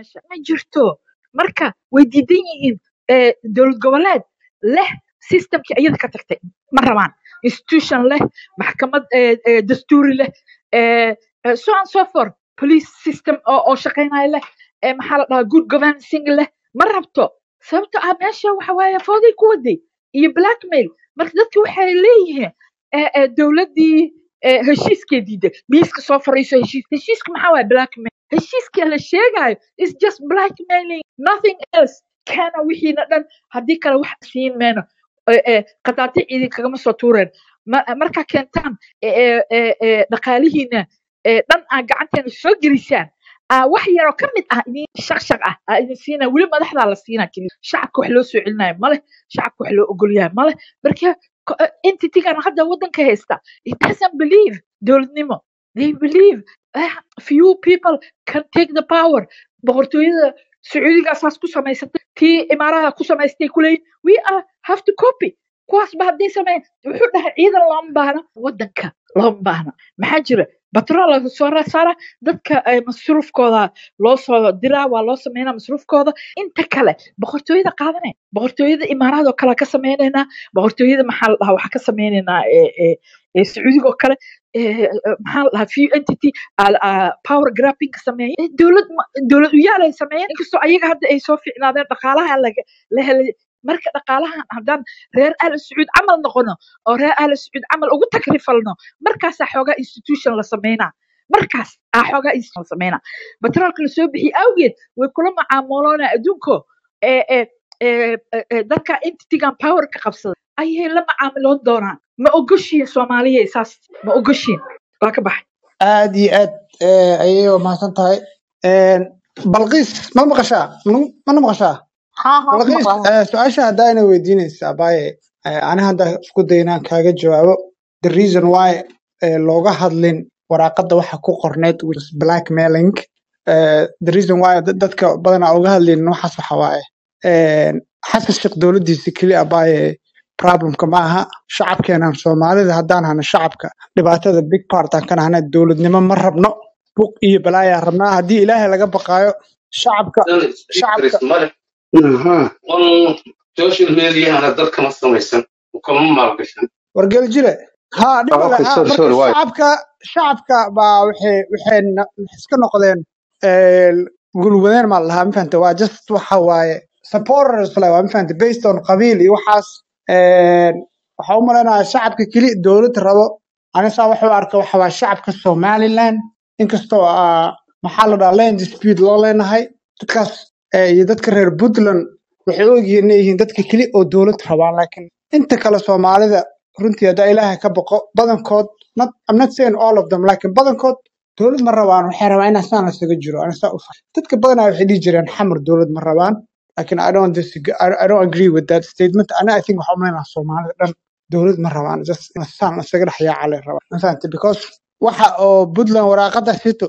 meesha ma jirto marka way diidan yihiin eh, dowlad goboleed leh systemkii iyada ka tagtay ma rabaan institution leh maxkamad eh, eh, dastuuri leh eh, eh, so on so forth police system oo oo shaqaynaya leh eh, maxaa la dhahaa good governancing leh ma rabto sababto ah meesha waxa waaye fooday ku waday iyo blackmail marka dadki waxay leeyihiin eh, eh, dowladdii eh, heshiiskee diiday miiska soo fariiso heshiis heshiiska maxaa waaye blackmail heshiiska la sheegayo is just blackmailing nothing else kana wixiina dhan haddii kale wax siin mayno Eh, eh, qadaati ciidi kagama soo tuureen Ma- markaa keentaan eh, eh, eh, eh, dhaqaalihiina eh, dhan aa gacanteena soo gelisaan aa wax yaroo ka mid ah idin shaqshaq ah aa idin siina weli madaxdaa la siinaa keliya shacabka wax loo soo celinayo male shacabka wax loo ogolyahay male marka ko- eh, entity-gan hadda waddanka haysta it doesn't believe dowladnimo they believe eh, few people can take the power boqortooyada sacuudigaa saas ku samaysatay tii imaaraha ku samaystay kuleeyihin we are have to copy kuwaasba hadday sameeyaan wuxuu dhahay ciidan looma baahna waddanka looma baahna maxaa jira batrool laga soo saara dadka eh, masruufkooda loo soo diraa waa loo sameynaa masruufkooda inta kale boqortooyada qaadanay boqortooyada imaaraad oo kale ka sameynaynaa boqortooyada maxaa la dhahaa waxaa ka sameynaynaa eh, eh, eh, sacuudiga oo kale eh, eh, maxaa la dhahaa few entity aa- aa power grabbing ka sameeya Eh, dowlad ma- dowlad uyaal ay sameeyeen inkastoo ayaga hadda ay soo fiicnaadeen dhaqaalaha laga la helay marka dhaqaalahan haddaan reer ahla sacuud camal noqono oo reer ahla sacuud camal ugu takrifalno markaasaa xoogaa institution la sameynaa markaas aa xoogaa institution la sameynaa batroolka lasoo bixiyey awgeed way kula macaamuloona adduunko ee ee ee ee, ee, dadka entitigan power ka qabsada ayay la macaamiloon doonaan ma ogoshiin soomaaliya saas ma ogoshiin waa ka baxay aad iyo aad eh, ayay u mahadsan tahay Een, balqiis ma maqashaa Ma- mana maqashaa ها ها balqiis مقال eh, su-aasha haddaana weydiinaysaa baaye eh, ani hadda isku day inaan kaaga jawaabo the reason why eh, looga hadlin waraaqada waxa ku qorneyd which is blackmailing eh, the reason why dad- dadka badanaa uga hadlin waxaas waxa waaye een, xasan sheekh dowladiisa keliya baaye problemka ma aha shacabkeenan soomaalida haddaan hana shacabka dhibaatada big part aan ka nahana dowladnimo ma rabno buq iyo balaayaa rabnaa haddii ilaahay laga baqaayo shacabka shacabka secrets male Aha. un social mediahana dad kama samaysan kama maalgashan wargel jire ha dhib Ah, male okay, ha sorry, marka sorry, why? shacabka shacabka baa waxay waxay na- iska noqdeen eh, gulwadeen maa lahaa ma fahanta waa just waxa waaye supporters le waa ma fahanta based on qabiil iyo waxaas een, waxaa u malaynayaa shacabka keli dowlad rabo anisaa waxa u arka waxa waa shacabka somaliland inkastoo ah, maxaa la dhahaa land dispute loo leenahay dadkaas eh, iyo dadka reer puntland waxay u egyihiin inay yihiin dadka keli oo dowlad rabaan laakiin inta kale soomaalida runtii haddaa ilaahay ka baqo badankood not, I'm not saying all of them laakiin badankood dowlad ma rabaan waxay rabaan inaa saan lasaga jiro ana saa u far dadka badanaa waxay dhihi jireen xamar dowlad ma rabaan laakiin I don't disagree, I, I don't agree with that statement ana I think waxaa umaleynaa soomaalida dhan dowlad ma rabaan just in saan isaga dhex yaaca lay rabaan ma fahantay because waxa oo puntland waraaqada sito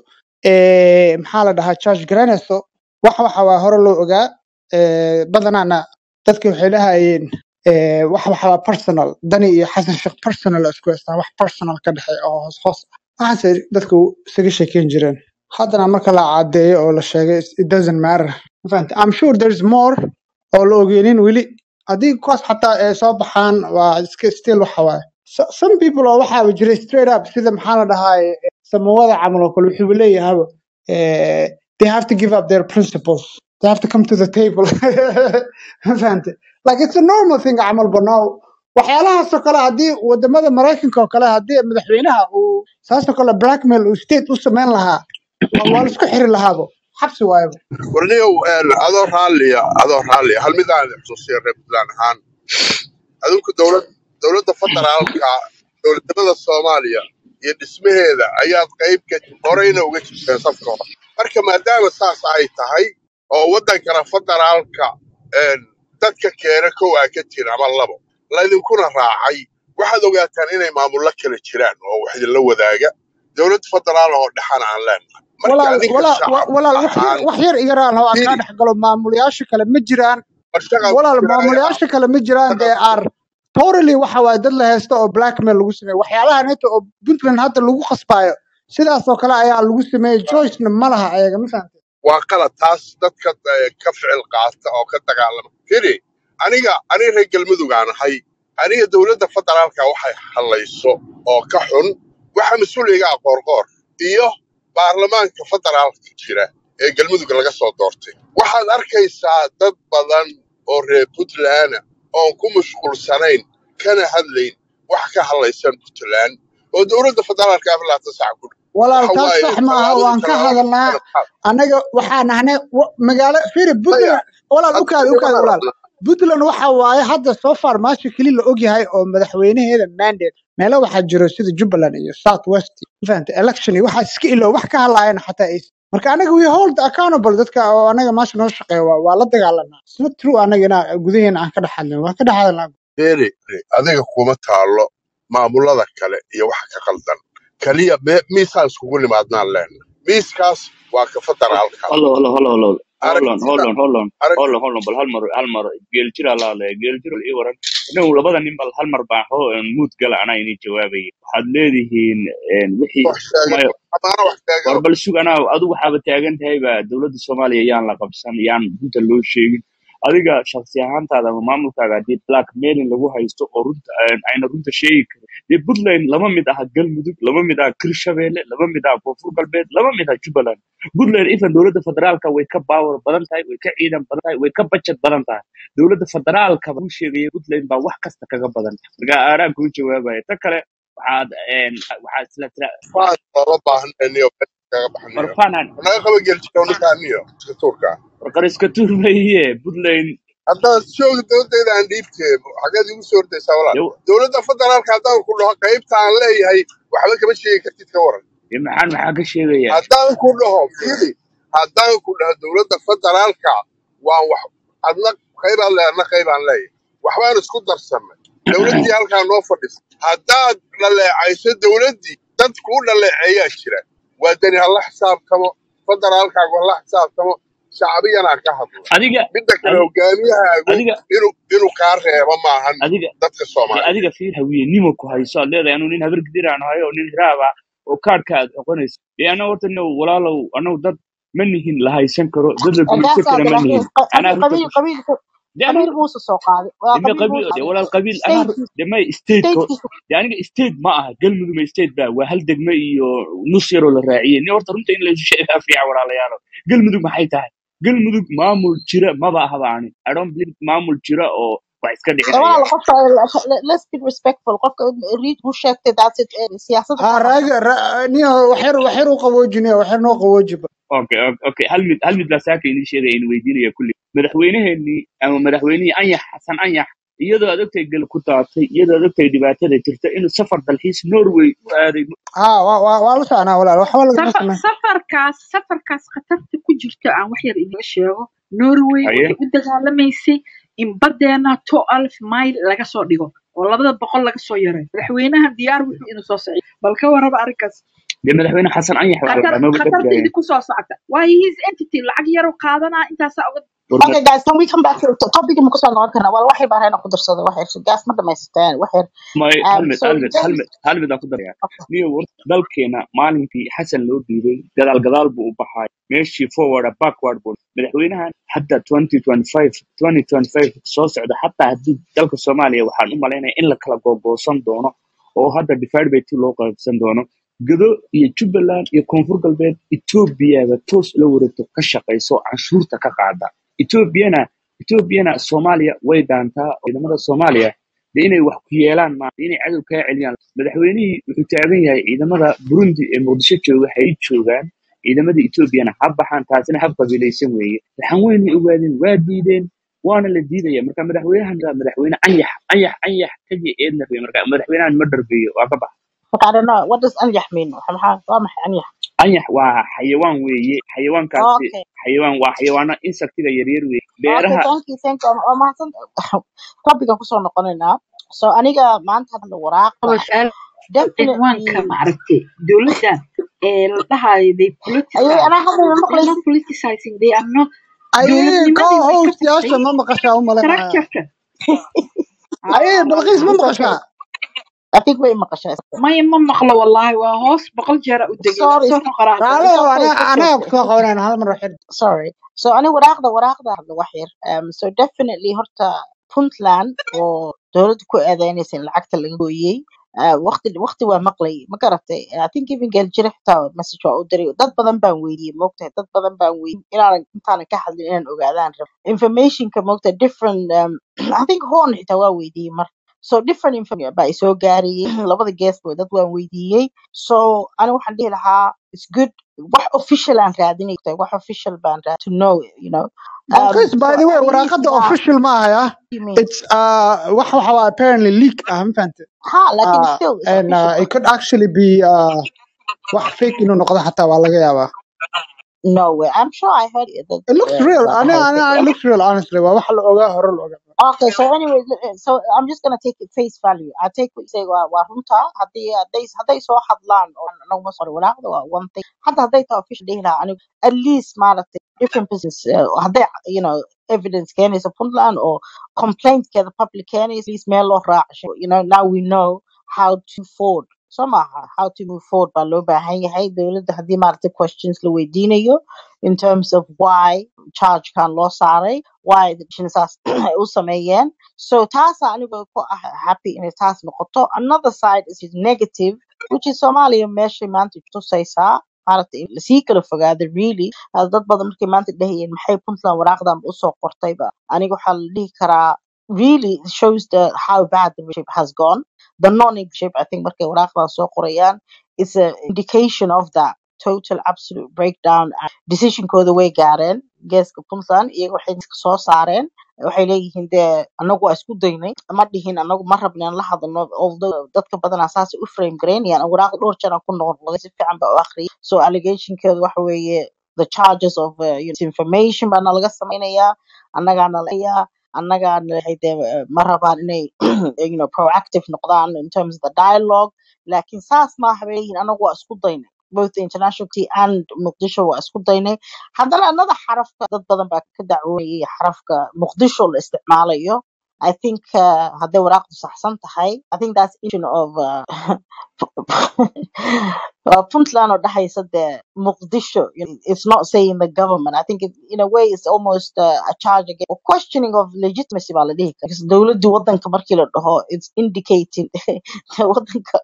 ee maxaa la dhahaa charge garanayso wax waxa waa hore loo ogaa ee badanaana dadki waxay dhahayeen ee wax waxa waa personal dani iyo xasan sheekh personal isku haystaan wax personal ka dhexeeya oo hoos hoos ah waxaase dadku isaga sheekeyn jireen haddana marka la cadeeyo oo la sheegay it doesn't matter ma fahantay i'm sure there's more oo la ogeenin weli haddii kuwaas xataa ay soo baxaan waa iska still waxa waaye So- some people oo waxaaba jiray straight up sida maxaa la dhahaa samawada camal oo kale wuxuu leeyahaba eh, they have to give up their principles they have to come to the table ma fahantay like it's a normal thing camal banaaw waxyaalahaasoo kale haddii wadamada maraykanka oo kale haddii madaxweynaha uu saasoo kale blackmail uu state u samayn lahaa waa waa la isku xiri lahaabo xabsi waayaba warniyow een, adoo raalliya adoo raalliya hal mid aan xusuusiya reer puntland ahaan adinku dowlad dowladda federaalka dowladnimada soomaaliya iyo dhismaheeda ayaad qayb ka horeyna uga jirteen safka hore marka maadaama saas ay tahay oo waddankana federaalka een, dadka keena kow aa ka tiri ama labo laydinkuna raacay waxaad ogaataan inay maamullo kala jiraan oo wax idinla wadaaga dowlad federaal oo dhexana aan leenahay marka walaal adinka walaal wa- shacab walaal wax yar ahaan wax yar igaraan oo aan kaa fiiri dhex galo maamulayaasha kale ma jiraan war shaqaa walaal ku jiraya maamulayaasha kale ma jiraan shaqaa dee ku are totally waxa waaye dad la haysto oo blackmail lagu sameeyo waxyaalahan inta oo puntland hadda lagu khasbaayo sidaas oo kale ayaa lagu sameeyey joycena ma laha ayaga ma fahantay waa qalad taas dadka eh, ka ficil qaata oo ka dagaalama firi aniga aniga reer galmudugaan ahay aniga dowladda federaalka waxay hadlayso oo ka xun waxa mas-uuliga ah qoorqoor iyo baarlamaanka federaalka jira ee galmudug laga soo doortay waxaad arkaysaa dad badan oo reer puntland ah oon ku mashquulsanayn kana hadlayn wax ka hadlaysan puntland oo dowladda federaalka aflaata sac ku walaal waxa taas waaye sax maaha tallaabadii waan ka tallaabada hadalnaa kale anaga waxaan ahnay wa- magaalo firi maya puntland walaal hadda ukaad ukaad nimanaan walaal rabnaa puntland waxa waaye hadda soo far maasha keli la ogyahay oo madaxweynaheeda mandate meelo waxaa jiro sida jubbaland iyo south west mafahanta election iyo waxaa iska ilo wax ka hadlaayana xataa ay marka anaga we hold accountable dadka oo anaga maasha noo shaqeeya waa waa la dagaalanaa it's not true anaga inaa gudaheena aan ka dhex hadlin waan ka dhex hadalnaa beeri adiga kuma taalo maamulada kale iyo waxa ka qaldan kaliya me- miisaan iskugu nimaadnaan leena miiskaas waa ka federaalka Hold on, hold on, hold on, hold on, hold on, hold aragtida on, hold on, arag hold on, hold on, bal hal mar, hal mar, geel jira la hadlaya, geel jira ii waran. Inagu labada nin bal hal mar baan hoo mood gala anaa inii jawaabayay. Waxaad leedihiin een, wixii wax sheegan maya amaana wax war sheegan bal sug anaa adigu waxaaba taagan tahay ba dowladda Soomaaliya yaan la qabsan yaan runta loo sheegin. Adiga shakhsi ahaantaada ama maamulkaaga haddii blackmailing lagu haysto oo runta een, ayna runta sheegi karin. Dee Puntland lama mid aha Galmudug, lama mid aha Hirshabelle, lama mid aha Koonfur Galbeed, lama mid aha Jubbaland. puntland ifan dowladda federaalka way ka baawar badan tahay way ka ciidan badan tahay way ka budget badan tahay dowladda federaalka buu sheegaya puntland baa wax kasta kaga badan marka aaraan kuu jawaabaya ta kale waxaad een, waxaad isla tira faan looga baahnayniyo meesha kaga baxnayo warfaanaan naga qaba geeljirow ninkaaniyo iska tuurka warqariska turmaye puntland haddaad jooga dowladdeeda aan dhiibtee xageed igu soo ordaysaa walaal yow dowladda federaalka haddaan ku dhaho qaybta aan leeyahay waxba kama sheegi kartid ka waran iyo maxaan maxaa ka sheegayaa haddaan ku dhaho fili haddaan ku dhaho dowladda federaalka waan wax adna qaybaan leeyahay adna qaybaan leeyahay waxbaan isku darsannay dowladdii halkaa noo fadhisa haddaad dhaleecayso dowladdii dad kuu dhaleeceeyaa jira waa dani hala xisaabtamo federaalkaagu hala xisaabtamo shacbiyanaa ka hadla adiga midda kale adi- hogaamiyahaagu adiga inuu inuu kaa reebo maahan adiga dadka dee soomaaliyeed adiga fiir hawiyenimo ku hayso aad leedahay anuu nin habar gidir aan hayo oo nin hiraaba oo kaadhka aad oqonayso dee anaa horta no walaalow anagu dad ma nihin la haysan karo dad la guursan gaasaa kara ma nihin laakiin anaa runta qabiil ku qabiil dee anaa qabiil muuse soo qaaday waa deme qabiil qabiil muuse dee walaal qabiil anaa ru- statekiisa dee may state ko statekiisa dee aniga state ma aha galmudug ma state ba waa hal degme iyo nus yaroo la raaciyey ni horta runta in laysu sheegaa fiican walaalayaalo galmudug maxay tahay galmudug maamul jira maba ahaba ani i don't believe maamul jira oo wax iska dhicinaya walaal qofka let's be respectful qofka read who sheegtay that's it eh, siyaasadda ha ka hadla raaga ra- niyo waxyar waxyar u qaboojinaya waxyar noo qabooji okay okay okay. hal mid hal mid baa saaka inii sheegaya in weydiinaya kulli madaxweyneheenii ama madaxweynihii anyax xasan anyax iyadoo aad ogtahay gal ku daatay iyadoo aad ogtahay dhibaatada jirta inuu safar dalxiis norway u aaday ha waa waa waa la soconaa walaal waxba lagama safar sameyn safarkaas safarkaas khatarta ku jirta aan wax yar idiga sheego norway haye waxay u dagaalamaysay in badeena two alf mile laga soo dhigo oo labada boqol laga soo yaray madaxweynahan diyaar wuxuu inuu soo socdo bal ka warraba arrinkaas dee madaxweyne xasan anyax waa khatar amaba khatarta dhegaya idinku soo socota waayo his entity lacag yaroo qaadanaa intaasaa uga warba okay guys can we come back to topic ma kusoo noqon karnaa wal waxay baan ku darsado wax yar gaas ma dhamaysateen wax yar may hal um mid so hal mid hal James mid hal mid aan ku daraya okay niyo warta dalkeena maalinkii xasan loo dhiibay gadaal gadaal buu u baxay meeshii forward ah, backward buu madaxweynahan hadda 2025 2025 soo socda xataa haddii dalka soomaaliya waxaan u malaynaya in la kala googoosan doono oo hadda divide by two loo qaybsan doono gado iyo jubbaland iyo koonfur galbeed etoobiyaba toos la wareegto ka shaqayso canshuurta ka qaada etoobiyana etoobiyana soomaaliya way daantaa oo ciidamada soomaaliya dee inay wax ku yeelaan ma inay cadow kaa celiyaan madaxweynihii wuxuu taagan yahay ciidamada burundi ee muqdisho jooga waxay joogaan ciidamada etoobiyana ha baxaan taasina hab qabiilaysan weeye waxaan weynay ogaadeen waa diideen waana la diidaya marka madaxweynahan waa madaxweyne anyax anyax anyax kaji eedna rebe marka madaxweynahan ma dharbeeyo waa ka bax okay I don't know what does anyax mean waxa maxaa waa maxay anyax anyax waa xayawaan weeye xayawaankaasi okay xayawaan waa xayawaano insectiga yaryar weeye okay beeraha thank you thank you waa mahadsan topican kusoo noqonaynaa so aniga maanta hadda waraaqda qaba su-aal cinwaanka definitely maaragtay dowladdan ee la dhahayo they ayay politicize anaa hadda they're maqlaysid not politicizing they are not ayay dowladnimadii koo way ka howstayaasha tagtay ma maqashaa u malaynayaa structureka ayay ah balqiis ma it's okay maqashaa I think way maqashaa maya ma maqlo wallaahi waa hoos boqol jeera u degay sorry soo noqoraa raale it's oo okay anaga it's anaga okay kusoo qabanayna hal mar waxir sorry so ani waraaqda waraaqda hadda wax yar um, so definitely horta puntland oo dowladda ku eedeynaysa in lacagta laga gooyey uh, waqti waqti waa maqlay ma garatay i think even geljire xitaa message waa u diray dad badan baan weydiiyey moogtahay dad badan baan weydiiyey inaanan intaanan ka hadlin inaan ogaadaan rabo informationka moogtahay different um, i think horn xitaa waa weydiiyey mar so different information baa isoo gaarayay labada geesba dad waan weydiiyey so ani waxaan dhihi lahaa it's good wax official aan raadinay wax official baan raad to know you know um, balqis by so the way at least waraaqada now official ma ahaya you mean it's uh wax waxa waa apparently leak ah ma fahante ha lakin uh, still it's and uh, official it could actually be uh wax fake inuu noqdo xataa waa laga yaabaa no way i'm sure i heard it that it looks uh, real that ani has ani it looks real honestly waa wax la ogaa hore la ogaa Okay, so anyway, l- so I'm just gonna take it face value. I take what you say waa waa runta haddii hadday hadday soo hadlaan oo naguma soo walaacda waa one thing hadda hadday tahay official dhihi lahaa anigu at least maaragtay different business uh, hadday you know evidence keenaysa puntland oo complaintkeeda public keenaysa at least meel loo raacsho you know now we know how to forward so maaha how to move forward baa loo baahan yahay dowladda haddii maaragtay questions la weydiinayo in terms of why charge kan loo saaray why the saas ay u sameeyeen so taasa aniga ku ah happy inay taas noqoto another side is negative which is Somalia meeshay maanta tusaysaa maaragtay in lasii kala fogaado really Hada dad badan markay maanta dhahayeen maxay puntland waraaqdan usoo qortayba aniga waxaa la dhihi karaa really it shows the how bad the relationship has gone the non-relationship I think markay waraaqdan soo qorayaan is an indication of that total absolute breakdown decisionkooda way gaareen geeska puntland iyaga waxay iska soo saareen waxay leeyihiin dee anagu waa isku daynay ma dhihin anagu ma rabna in la hadalno although dadka badanaa saasay u frame gareynayaan waraaq dhowr jeer aan ku noqon si fiican baa u akhriyay so allegationkeedu waxa weeye the charges of uh, you know, information baana laga samaynayaa annagaana layaa annagaana waxay dee eh, ma rabaan inay you know, proactive noqdaan in terms of the dialogue laakiin saas maaha bay leeyihiin anagu waa isku daynay both the international community and muqdisho waa isku daynay haddana another xarafka dad badan baa ka dacwoonayay xarafka muqdisho la isticmaalayo I think uh, hadday waraaqdu saxsan tahay I think that's issue of uh, uh, Puntland oo dhexaysa dee Muqdisho you know, it's not saying the government I think it, in a way it's almost uh, a charge again or questioning of legitimacy baa la dhihi karaa because dowladdu wadanka markii la dhaho it's indicating wadanka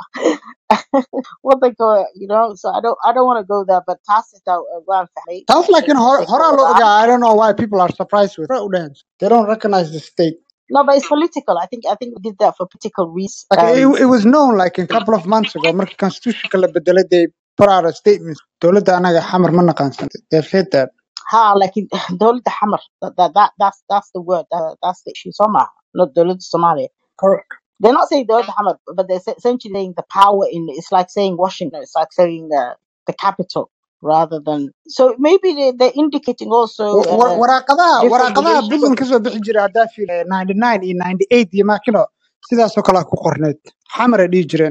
wadanka you know so I don't I don't want to go there but taas xitaa waan fahmay taas laakiin hor- meeshay ka horaa loo wadaan ogaa i don't know why people are surprised with it. udhahan they don't recognize the state no but it's political I think I think we did that for political reasons like it, um, it was known like a couple of months ago markii constitutionka la bedelay they put out a statement dowladda anaga xamar ma naqaansan they've said that ha laakiin dowladda xamar that, that, that that's that's the word that, that's the issue so maaha not dowladda Somalia correct they're not saying dowladda xamar but they're se- essentially saying the power in it's like saying Washington it's like saying the the capital rather than so maybe they, they're indicating also Wa- wa- uh, waraaqadaha different waraaqadaha relations puntland kasoo bixi jiray haddaa fiil ninety nine iyo ninety eight iyo maakino sidaasoo kale ku qorneed xamar ay dhihi jireen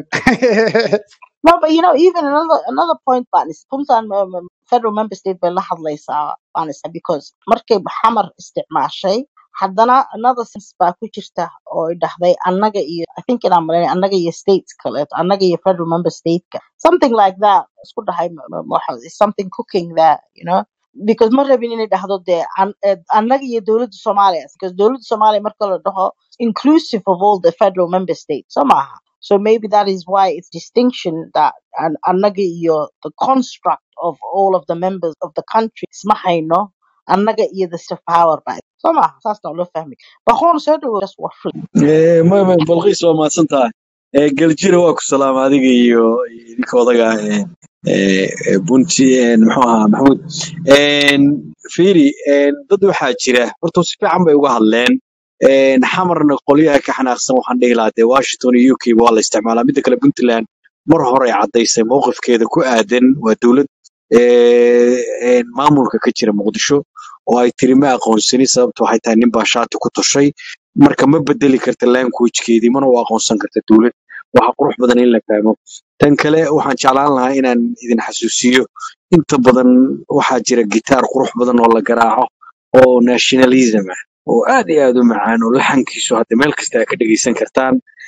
No, but you know, even another another point, but is Puntland um, um, federal member state bay la hadlaysaa honestly because markay xamar isticmaashay haddana another sense baa ku jirta oo ay dhahday annaga iyo I think inaan malaynay annaga iyo states kaleeto annaga iyo federal member stateka something like that isku dhahay ma- ma- waxa- is something cooking there you know because ma rabin inay dhahdo dee an- eh, annaga iyo dowladda Soomaaliya because dowladda Soomaaliya marka la dhaho inclusive of all the federal member states so maaha so maybe that is why it's distinction that an annaga iyo the construct of all of the members of the country isma hayno annaga iyo the stuff power by so maaha saas naa loo fahmi baqoon soo dhawo just war free Eh, ma ma balqiis waa mahadsan tahay Eh, geljire waa ku salaama adiga iyo idinka odaga eh, eh, eh, bunti eh, muxuu ahaa maxamuud En, fiiri en, dad waxaa jira horta si fiican bay uga hadleen En, xamarna qolyaha ka xanaaqsan waxaan dhihi lahaa dee washington iyo uk waa la isticmaalaa midda kale puntland mar hore ay caddaysay mowqifkeeda ku aadan waa dowlad eh, en, maamulka ka jira muqdisho oo ay tiri ma aqoonsani sababta waxay tahay nin baa shaati ku tushay marka ma bedeli karta languagekeedii mana u aqoonsan karta dowlad waxa qurux badan in la fahmo tan kale waxaan jeclaan lahaa inaan idin xasuusiyo inta badan waxaa jira gitaar qurux badan oo la garaaco oo nationalism ah oo aad iyo aad u macaan oo laxankiisu hadda meel kasta aad ka dhegeysan kartaan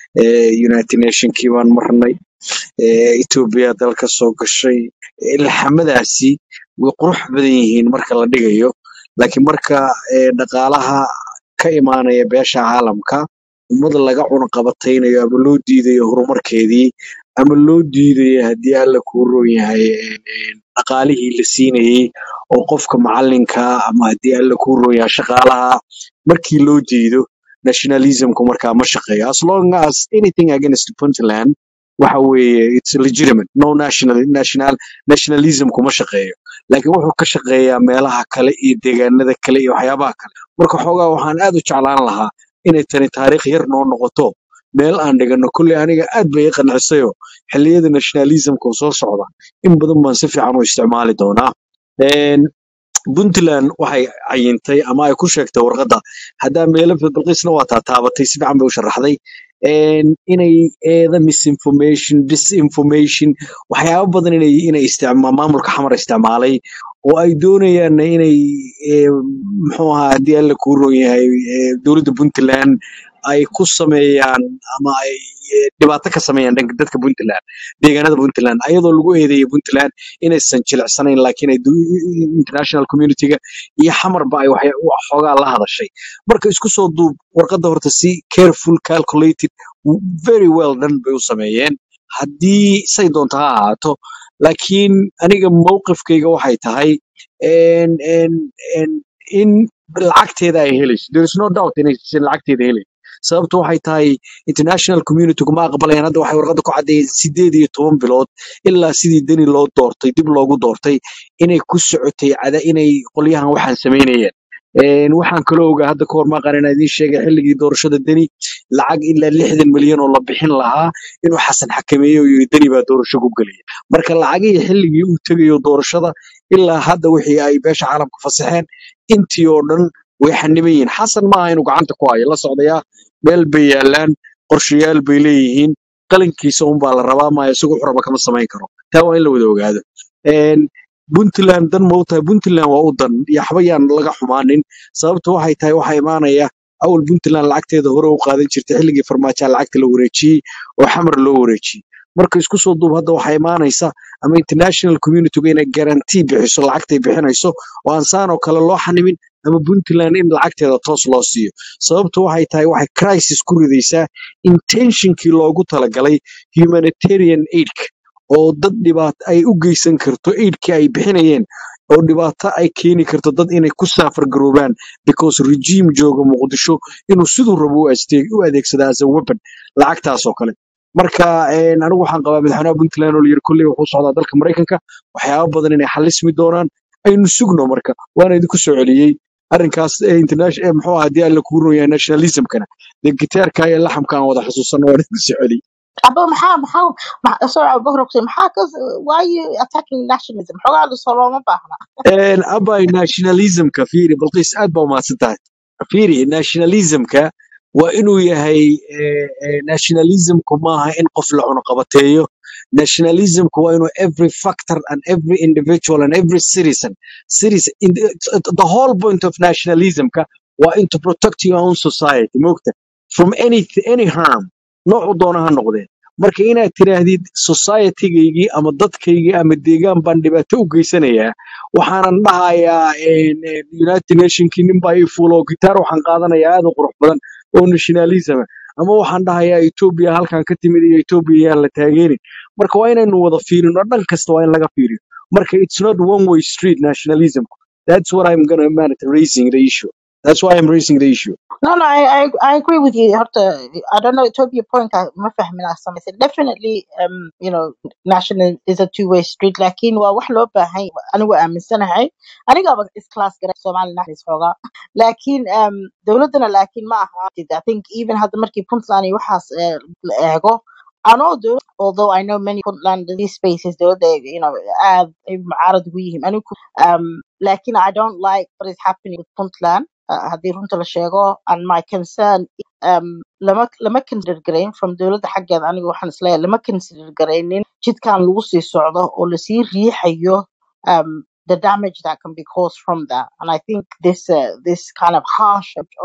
eh, united nationkii baan marnay eh, ethiopia dalka soo gashay ilxamadaasi way qurux badan yihiin marka la dhigayo laakiin marka eh, dhaqaalaha ka imaanaya beesha caalamka ummad laga cunaqabataynayo ama loo diidayo horumarkeedii ama loo diidayo haddii alla kuu roon yahay een, een, dhaqaalihii la siinayey oo qofka macalinka ama haddii alla kuu roon yahay shaqaalaha markii loo diido nationalismku markaa ma shaqeeyo as long as anything against puntland waxa weeye it's legitimate no national national nationalism kuma shaqeeyo laakiin wuxuu ka shaqeeyaa meelaha kale iyo deegaanada kale iyo waxyaabaha kale marka xoogaa waxaan aad u jeclaan lahaa inay tani taariikh yar noo noqoto meel aan dhigano kolley aniga aad bay i qancisayo xilliyada nationalismka soo socda in badan baan si fiican u isticmaali doonaa Een, puntland waxay cayintay ama ay ku sheegtay warqadda haddaa meelo balqiisna waa taataabatay si fiican bay u sharaxday Een, inay eeda misinformation disinformation waxyaabo badan inay inay isticma maamulka xamar isticmaalay oo ay doonayaan inay ee, muxuu ahaa haddii alla kuu roon yahay ee, dowladda puntland ay ku sameeyaan ama ay ee, dhibaato ka sameeyaan dhanka dadka puntland deegaanada puntland ayadoo lagu eedeeya puntland inaysan jilicsanayn laakiin ay du- international community-ga iyo xamarba ay waxya- wax xoogaa la hadashay marka isku soo duub warqadda horta si careful calculated very well done bay u sameeyeen haddii say doonto ha ahaato laakiin aniga mowqifkayga waxay tahay en, en, en, in lacagteeda ay helayso there is no doubt inaysan lacagteeda helayn sababtu waxay tahay international community kuma aqbalayaan hadda waxay warqadda ku caddeeyeen sideed iyo toban bilood ilaa sidii deni loo doortay dib loogu doortay inay ku socotay cada inay qolyahan waxaan samaynayeen Een, waxaan kaloo ogaa hadda kahor maaqan inaan idiin sheegay xilligii doorashada deni lacag ilaa lixdan milyan oo la bixin lahaa inuu xasan xakameeyo oo yiri deni baa doorasho ku gelaya marka lacagihii xilligii uu tegayo doorashada ilaa hadda wixii ay beesha caalamka fasaxeen intii oo dhan way xaniban yihiin xasan maaha inuu gacanta ku hayo la socdayaa meel bay yaalaan qorshayaal bay leeyihiin qalinkiisa unbaa la rabaa maayo isagu xuraba kama samayn karo taa waa in la wada ogaado Een, puntland dan ma u tahay puntland waa u dan yaxba yaan laga xumaanin sababtu waxay tahay waxaa imaanaya awal puntland lacagteeda hore u qaadan jirtay xilligii farmaajoa lacagta la wareejiyey oo xamar loo wareejiyey marka isku soo duub hadda waxaa imaanaysa ama international communityga inay garantii bixiso lacagtay bixinayso oo aan saan oo kale loo xanimin ama puntland in lacagteeda toos loo siiyo sababtu waxay tahay waxay crisis ku ridaysaa intentionkii loogu talagalay humanitarian aidka oo dad dhibaato ay u geysan karto aidkii ay bixinayeen oo dhibaato ay keeni karto dad inay ku saafar garoobaan because regime jooga muqdisho inuu siduu rabo u aste- u adeegsada as a weapon lacagtaas oo kale marka een, anigu waxaan qabaa madaxweynaha puntland oo layiri kolley wuxuu socdaa dalka maraykanka waxyaabo badan inay xalismi doonaan aynu sugno marka waana idinku soo celiyey arrinkaas ee international ee muxuu ahaa haddii alla kugu roon yahay nationalismkana dee gitaarka iyo laxamka aan wada xusuusanno waan idinku soo celiyey Aba maxaa maxaa ma- sorry I'll go to maxaa ka why are you attacking nationalism xogaa lasoo looma baahna Een, abay nationalismka fiiri balqiis aad baa umahadsan tahay fiiri nationalismka waa inuu yahay eh, eh, nationalismku maaha in qof la cunuqabateeyo nationalismku waa inuu every factor and every individual and every citizen citizen in the, the whole point of nationalismka waa in to protect your own society moogta from any any harm noocu doona ha noqdee marka inaad tiraahdid societygaygii ama dadkaygii ama deegaan baan dhibaato u geysanayaa waxaanan dhahayaa een, een, united nationkii nin baa ii fuulo gitaar waxaan qaadanayaa aad u qurux badan oo nationalism ah. ama waxaan dhahayaa etoobiya halkan ka timid iyo etoobiya yaan la taageerin marka waa inaynu wada fiirino dhan kasta waa in laga fiiriyo marka it's not one way street nationalism that's what i'm gonna man raising the issue that's why i'm raising the issue No, no, I, I, I agree with you. Horta, I don't know, Ethiopia point ka ma fahmin asam. Definitely, um, you know, national is a two-way street. Lakin waa wax loo baahan yahay. Anigu aaminsanahay. Aniga aba is class gara Somali naxariis xoogaa. Lakin um, dowladana lakin ma aha. I think even hadda markii Puntland iyo waxaas eh, la eego. I know though, although I know many Puntland these spaces dowladda you know aad ay mucaarad ugu yihiin. Anigu um, lakin I don't like what is happening with Puntland. uh, haddii runta la sheego and my concern um, lama lama consider garayn from dowladda xaggeeda aniga waxaan isleeyahay lama consider garaynin jidkan lagu sii socdo oo lasii riixayo um, the damage that can be caused from that and I think this uh, this kind of harsh of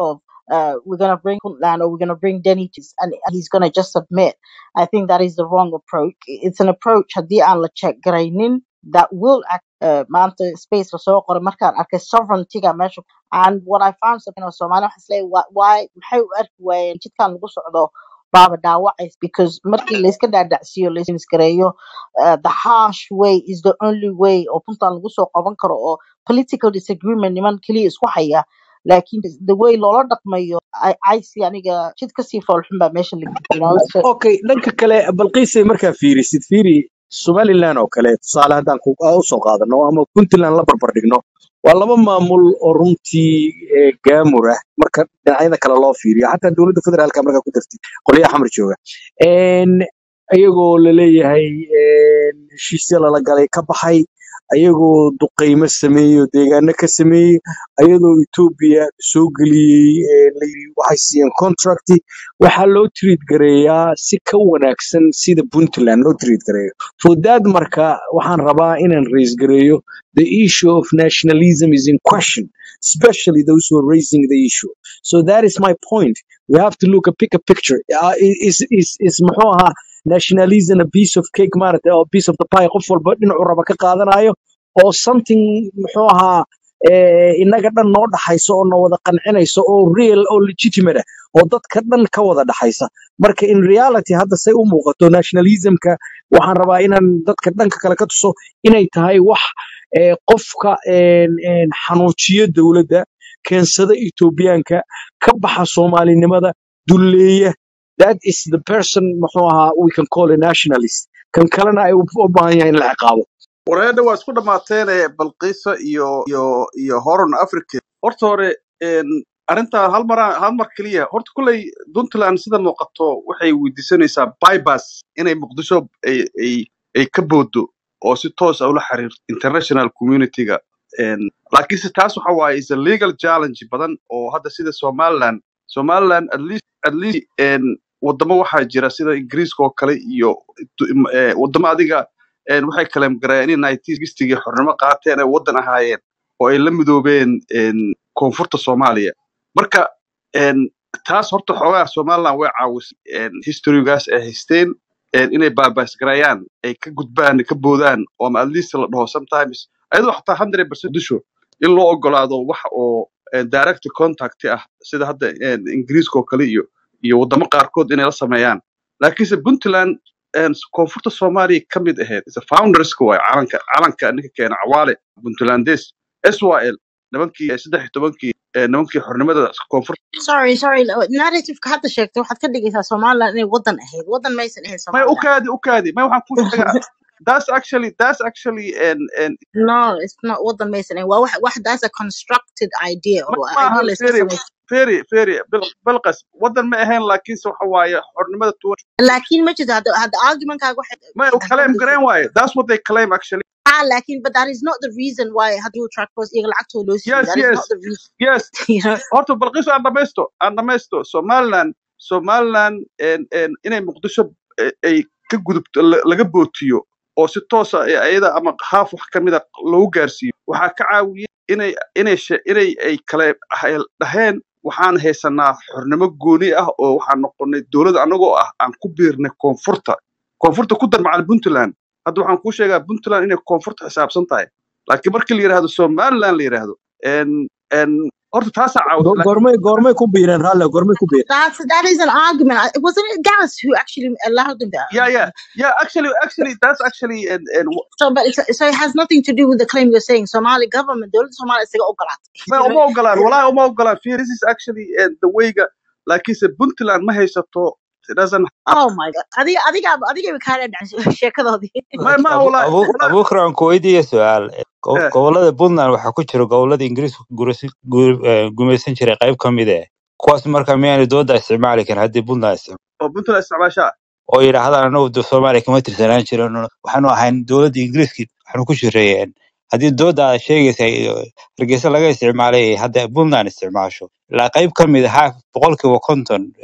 uh, we're going to bring Puntland or we're going to bring Denny to, and he's going to just submit. I think that is the wrong approach. It's an approach haddii aan la check garaynin that will act uh, maanta space lasoo qoray markaan arkay sovereigntyga meesha and what I found something of Somalia waxaa isleeyahay why why- maxay u arki waayeen jidkan lagu socdo baaba dhaawacays because markii layska dhaadhacsiiyo laysgareeyo uh, the harsh way is the only way oo puntan lagu soo qaban karo oo political disagreement niman keliya isku haya laakiin the way loola dhaqmayo I, I see aniga jid kasii foolxun baa meesha la you know so okay dhanka kale balqiisay markaa fiirisid fiiri somaliland oo kale tusaale haddaan ku aa usoo qaadano ama puntland la barbar dhigno waa laba maamul oo runtii eh, gaamur ah marka dhinacyada kale loo fiiriyo xataa dowladda federaalka markaa ku dartid qolyaha xamar jooga En, ayagoo laleeyahay en, heshiisyo lala galay ka baxay ayagoo duqeymo sameeyey oo deegaano ka sameeyey ayadoo etoobiya soo geliyey eh, la yidhi waxay siiyeen contracti waxaa loo treat gareeyaa si ka wanaagsan sida puntland loo treat gareeyo for that marka waxaan rabaa inaan raise gareeyo the issue of nationalism is in question especially those who are raising the issue so that is my point we have to look a pick a picture uh, is is is muxuu ahaa nationalism a piece of cake maaragtay oo piece of the pie qof walba dhinacu raba ka qaadanayo oo something muxuu ahaa eh, inaga dhan noo dhaxayso oo na wada qancinayso oo real oo legitimate ah oo dadka dhan ka wada dhaxaysa marka in reality hadda say u muuqato nationalismka waxaan rabaa inaan dadka dhanka kale ka tuso inay tahay wax eh, qofka en, en, xanuujiyo dowladda keensada etoobiyaanka ka baxa soomaalinimada dulleeya that is the person muxuu ahaa we can call a nationalist kan kalena ay u u baahan yahay in la ciqaabo wareedha waa isku dhammaateen balqiisa iyo iyo iyo horon africa horta hore een, arrintaa hal mar hal mar keliya horta kulley puntland sida muuqato waxay weydiisanaysaa bybas inay muqdisho ay ay ay ka boodo oo si toos ah ula xiriirto international community-ga Een, laakiinse taas waxa waaye is a legal challenge badan oo hadda sida somaliland somaliland at least at least een, wadamo waxaa jira sida ingiriiska oo kale iyo du- eh, wadamo adiga een, waxay kaleem gareen in nineteen xornimo qaateen ay waddan ahaayeen oo ay la midoobeen een, koonfurta soomaaliya marka een, taas horta xoogaa somaliland way caawisay een, historygaas ay haysteen een, inay baabaasgarayaan ay ka gudbaan ka boodaan oo ama at least la dhaho sometimes ayadoo xataa hundred percent disho in loo ogolaado wax oo een, direct contact ah sida hadda een, ingiriiska oo kale iyo iyo wadamo qaarkood inay la sameeyaan laakiinse puntland een, koonfurta soomaaliya ka mid ahayd is a founderska waay calanka calanka ninka keena cawaale puntlandes syl nimankii eh, saddex iyo tobankii eh, nimankii xornimada koonfurta sorry sorry narrative-ka hadda sheegtay waxaad ka dhigaysaa somaliland inay waddan ahayd waddan maysan ahayn may somaliland ukaadi ukaadi may waxaan kuu sheegaa that's actually that's actually and and no it's not waddan maysan ahayn waa wax wax that's a constructed idea ma oo idea maahan la iska feri samaysto feri feri bil- bilqas waddan ma ahayn laakiinse waxa waaye xornimada tuwa laakiin ma jirto hadda hadda argumentkaaga waxay may u claim hadda gareen waaye that's what they claim actually ah laakiin but that is not the reason why haduu track post iyaga lacagtooda loo siiyey yes that is yes not the reason yes you know horta balqiiso aan dhamaysto aan dhamaysto somaliland somaliland en- en inay muqdisho eh, ay ka gudubto la- laga bootiyo oo si toosa ayada ama haaf wax ka mida loogu gaarsiiyo waxaa ka caawiyey inay inay she- inay ay kale hay- dhaheen waxaan haysanaa xornimo gooni ah oo waxaan noqonay dowlad anagoo ah aan ku biirnay koonfurta koonfurta ku dar macal puntland hadda waxaan kuu sheegaa puntland inay koonfurta xisaabsan tahay laakiin markii la yidhaahdo somaliland la yidhaahdo en en horta taasaa caawisa Go- goormay goormay ku biireen raalle goormay ku biireen That's that is an argument. I- Wasn't it Gas who actually allowed them to? Yeah, yeah, yeah. Actually, actually, that's actually and and So, but it's, so it has nothing to do with the claim you're saying. Somali government, the Somali is oh God, ma you uma know. ogolaan walaahi uma ogolaan Fear, this is actually uh, the wayga laakiinse puntland ma haysato it doesn't Oh my God. I think I think I think we kind of shake of the. ma ma abu walaahi abu walaahi abuukar aan ku weydiiya su-aal Go- eh gobollada puntland waxaa ku jira gobollada ingiriisku gurasi- gu- eh, gumaysan jiray qayb ka mid eh kuwaas marka miyaanay dooda isticmaali karin haddii puntland isticmaalo oo puntland isticmaashaa oo yidhaahdaan anagu de soomaaliya kama tirsanaan jirin waxaanu ahayn dowladda ingiriiska waxaanu ku jireeyeen haddii dooda aad sheegaysa eh, hargeysa laga isticmaalay hadda puntland isticmaasho ilaa qayb ka mid ah boqolkiiba konton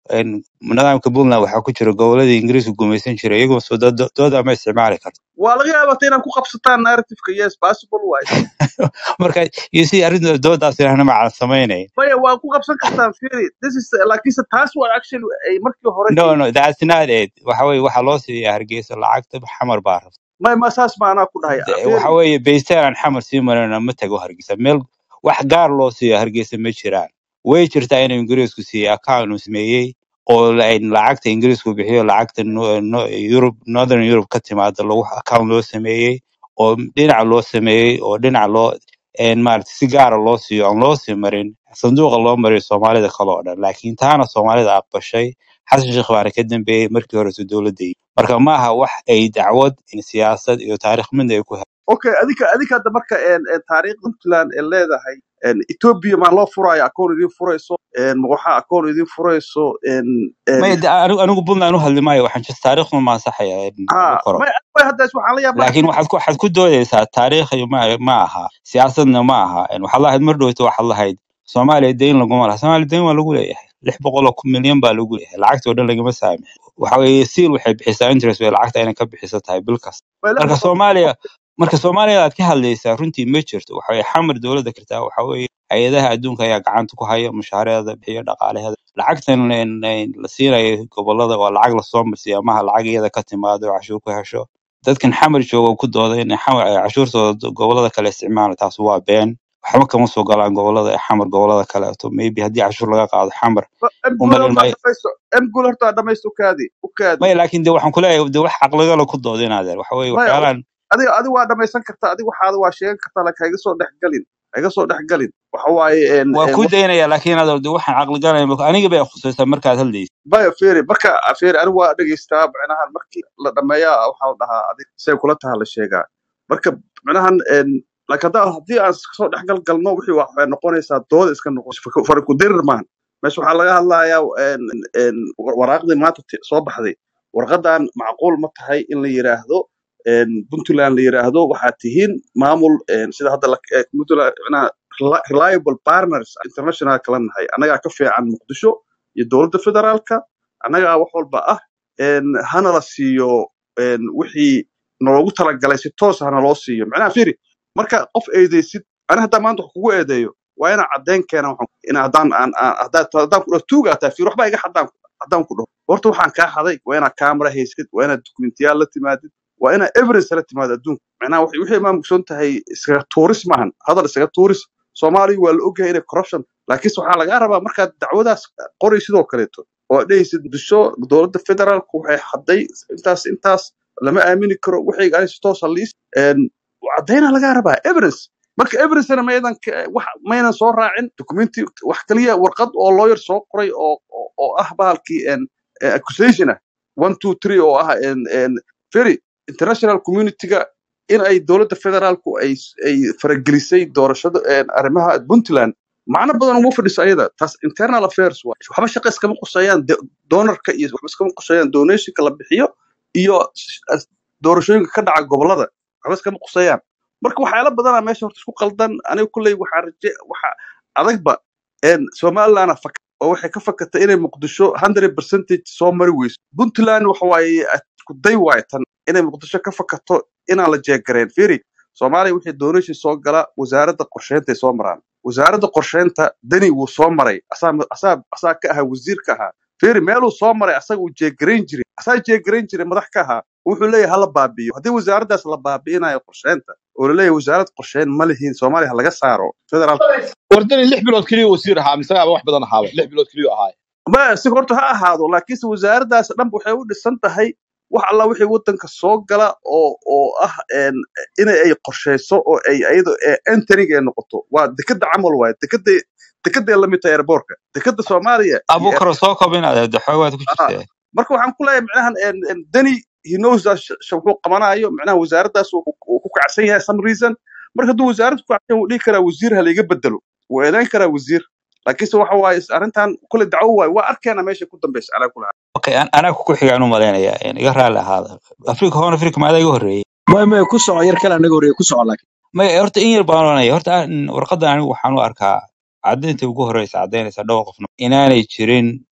een, nidaamka puntland waxaa ku jira goboladii ingiriisku gumaysan jiray iyagoo soo dooda dooda ma isticmaali karto waa laga yaabaa inaan ku qabsataan narrativeka yes possible waay marka iyo si arrinta doodaas inaan macaan samaynayn maya waa ku qabsan kartaan firi this is laakiinse taas waa actually ay markii hore no ay no that's not it waxa weeye waxaa loo siiyaa hargeysa lacagta xamar baa rabta may ma saas ma anaa ku dhahay De- firi waxa weeye baystaan aan xamar sii marayna ma tago hargeysa meel wax gaar loo siiyo hargeysa ma jiraan way jirtaa inuu ingiriisku siiyey account uu sameeyey oo la- ay lacagta ingiriisku bixiyo lacagta no- no- Europe northern Europe ka timaada lagu account loo sameeyey oo dhinaca loo sameeyey oo dhinaca loo een maarata si gaara loo siiyo aan loo sii marin sanduuqa loo mariyo soomaalida kale oo dhan laakiin taana soomaalida aqbashay xasan sheekh baana ka dambeeyey markii horeysa dowladda marka ma aha wax ay dacwad in siyaasad iyo taariikh midna ay ku okay adika adika hadda marka een een taariikhda puntland ee leedahay een ethiopia maa loo furaayo akoon idin furayso een ma waxaa akoon idin furayso een een may de- anigu anigu puntland u hadli maayo waxaan just taariikhda ma ansaxaya in ha lagu qoro may may hadda waxaan la yaabaa laakiin waxaad ku waxaad ku doodaysaa taariikh iyo ma ma aha siyaasadna ma aha En waxaad lahayd mar dhowto waxaad lahayd soomaaliya deyn laguma laha soomaaliya deyn waa lagu leeyahay lix boqol oo kun milyan baa lagu leeyahay lacagta oo dhan lagama saamix waxa weeye seal waxay bixisaa interest bay lacagta inay ka bixiso tahay bil kasta may lix marka boqol soomaaliya marka soomaaliya aad ka hadlaysaa runtii ma jirto waxa weeye xamar dowladda kartaa waxa weeye hay-adaha adduunka ayaa gacanta ku haya mushaharadeeda bixiyo dhaqaalaheeda lacagtan een- een la siinayo gobolada waa lacag lasoo marsiiyo amaha lacag iyada ka timaado oo cashuur ku hesho dadkan xamar jooga oo ku dooda in xamar ay cashuurtooda gobolada kale isticmaalaan taas waa been waxba kama soo galaan gobolada ee xamar gobolada kaleeto maybe haddii cashuur laga qaado xamar em u guul malin horta maayo dhamaysto em guul horta dhamaysto ukaadi ukaadi maya laakiin de waxaan kuleeyahay de wax caqligala ku dooda inaadeer waxa weeye maya waxyaalahan adiga adiga waa dhamaysan kartaa adiga waxaada waa sheegan kartaa laakiin haiga soo dhex galin haiga soo dhex galin waxa waaye een waa een ku wax daynaya laakiin adeer de waxaan caqligalaya aniga bay khusaysaa markaad hadlaysa maya feri marka feri anigu waa dhegeystaa micnahan markii la dhameeyaa waxaa la dhahaa adig say kula taha la sheegaa marka micnahan een laakiin hadda haddii aan kasoo dhexgal galno wixii wax- waxay noqonaysaa dooda iska noqon farikudirir maahan meesha waxaa laga hadlayaa een een waraaqdii maanta ti- soo baxday warqadan macquul ma tahay in la yiraahdo een puntland la yiraahdo waxaad tihiin maamul een sida hadda la eh, puntland micnaha reli- reliable partners international kala nahay annagaa ka fiican muqdisho iyo dowladda federaalka annagaa wax walba ah een hana la siiyo een wixii naloogu talagalay si toos hana loo siiyo macnaha firi marka qof eedeysid ani haddaa maanta wax kugu eedeeyo waa inaan caddeyn keena waxaan in haddaan aan aan- haddaan haddaan ku dhaho tuugaa tahay firi waxbaa iga haddaan haddaan ku dhaho horta waxaan kaa haday waa inaad camera haysid waa inaad dokumentiyaal la timaadid waa inaad evidence la timaado adduunka macnaha waxay wixii maa mugsoon tahay iskaga tuuris maahan hadal iskaga tuuris soomaaliya waa la ogyahay inay corruption laakiinse waxaa lagaa rabaa markaad dacwadaas qori sidoo kaleeto oo aad dhehaysid disho dowladda federaalku waxay hadday intaas intaas lama aamini karo wixii ani si toosa liis caddayna lagaa rabaa evidence marka evidencena maydan ka- wax maynan soo raacin documenti wax kaliya warqad oo lawyer soo qoray oo oo oo ah bahalkii en eh, accusation ah one two three oo ah en en very international communityga in ay dowladda federaalku ay ay faragelisay doorashada en arrimaha puntland macno badan uma fadhiso ayada taas internal affairs waa waxba shaqa iskama quseeyaan de- donorka iyo waxba iskama quseeyaan donationka la bixiyo iyo s- doorashooyinka ka dhaca gobolada waxba iskama quseeyaan marka waxyaala badanaa meesha horta isku qaldan aniga kulley waxaa raje waxa adagba en somalilandna fak oo waxay ka fakatay inay muqdisho 100 percentage soo mari weyso puntland waxa waaye ku day waaye tan inay muqdisho ka fakato inaan la jeegareen firi soomaaliya wixii donation soo gala wasaaradda qorsheynta soo maraan wasaaradda qorsheynta dani wuu soo maray asaa asaa asaa ka ahaa wasiir ka ahaa firi meeluu soo maray asaga uu jeegarayn jiray asaa jeegarayn jiray madax ka ahaa wuxuu leeyahay hala baabi'iyo haddii wasaaraddaas la baabi'inayo qorsheynta oo laleeyahay wasaarad qorsheyn ma lihiin soomaaliya ha laga saaro federaal wardani lix bilood keliya wasiir ahaa mise ama wax badan ahaaba lix bilood keliya ahaa ma si horta ha ahaado laakiinse wasaaraddaas dhan waxay u dhisan tahay wax alla wixii waddanka soo gala oo oo ah en in ay qorsheyso oo ay ayado entering ay noqoto waa dekada camal waaye dekada dekaday la mid tahay airbortka dekada soomaaliya iyo abukaro soo kobinaade de xoogaad ku ah, jirtee marka waxaan ku leeyahay micnahan en en deni he knows that sh- sh- wuxuu qabanayo micnaha wasaaraddaas uu uu ku kacsan yahay some reason marka hadduu wasaaradda ku kacsan yahay wuu dhihi karaa wasiir ha layga bedelo wuu eedayn karaa wasiir laakiinse waxa waaye is- arrintan kule dacwo waaye waa arkeena meesha ku dambaysa calaa kula okay an- anaa ku xigaan u malaynaya in iga raalli ahaada afrika hoon afrika maadaa iga horreeyey may may ku soco yar kale anaga horreeye ku soco laakiin maya horta in yar baan oranaya horta aan- warqadan anigu waxaan u arkaa caddaynta ugu horeysa caddaynaysa dhowr qofna inaanay jirin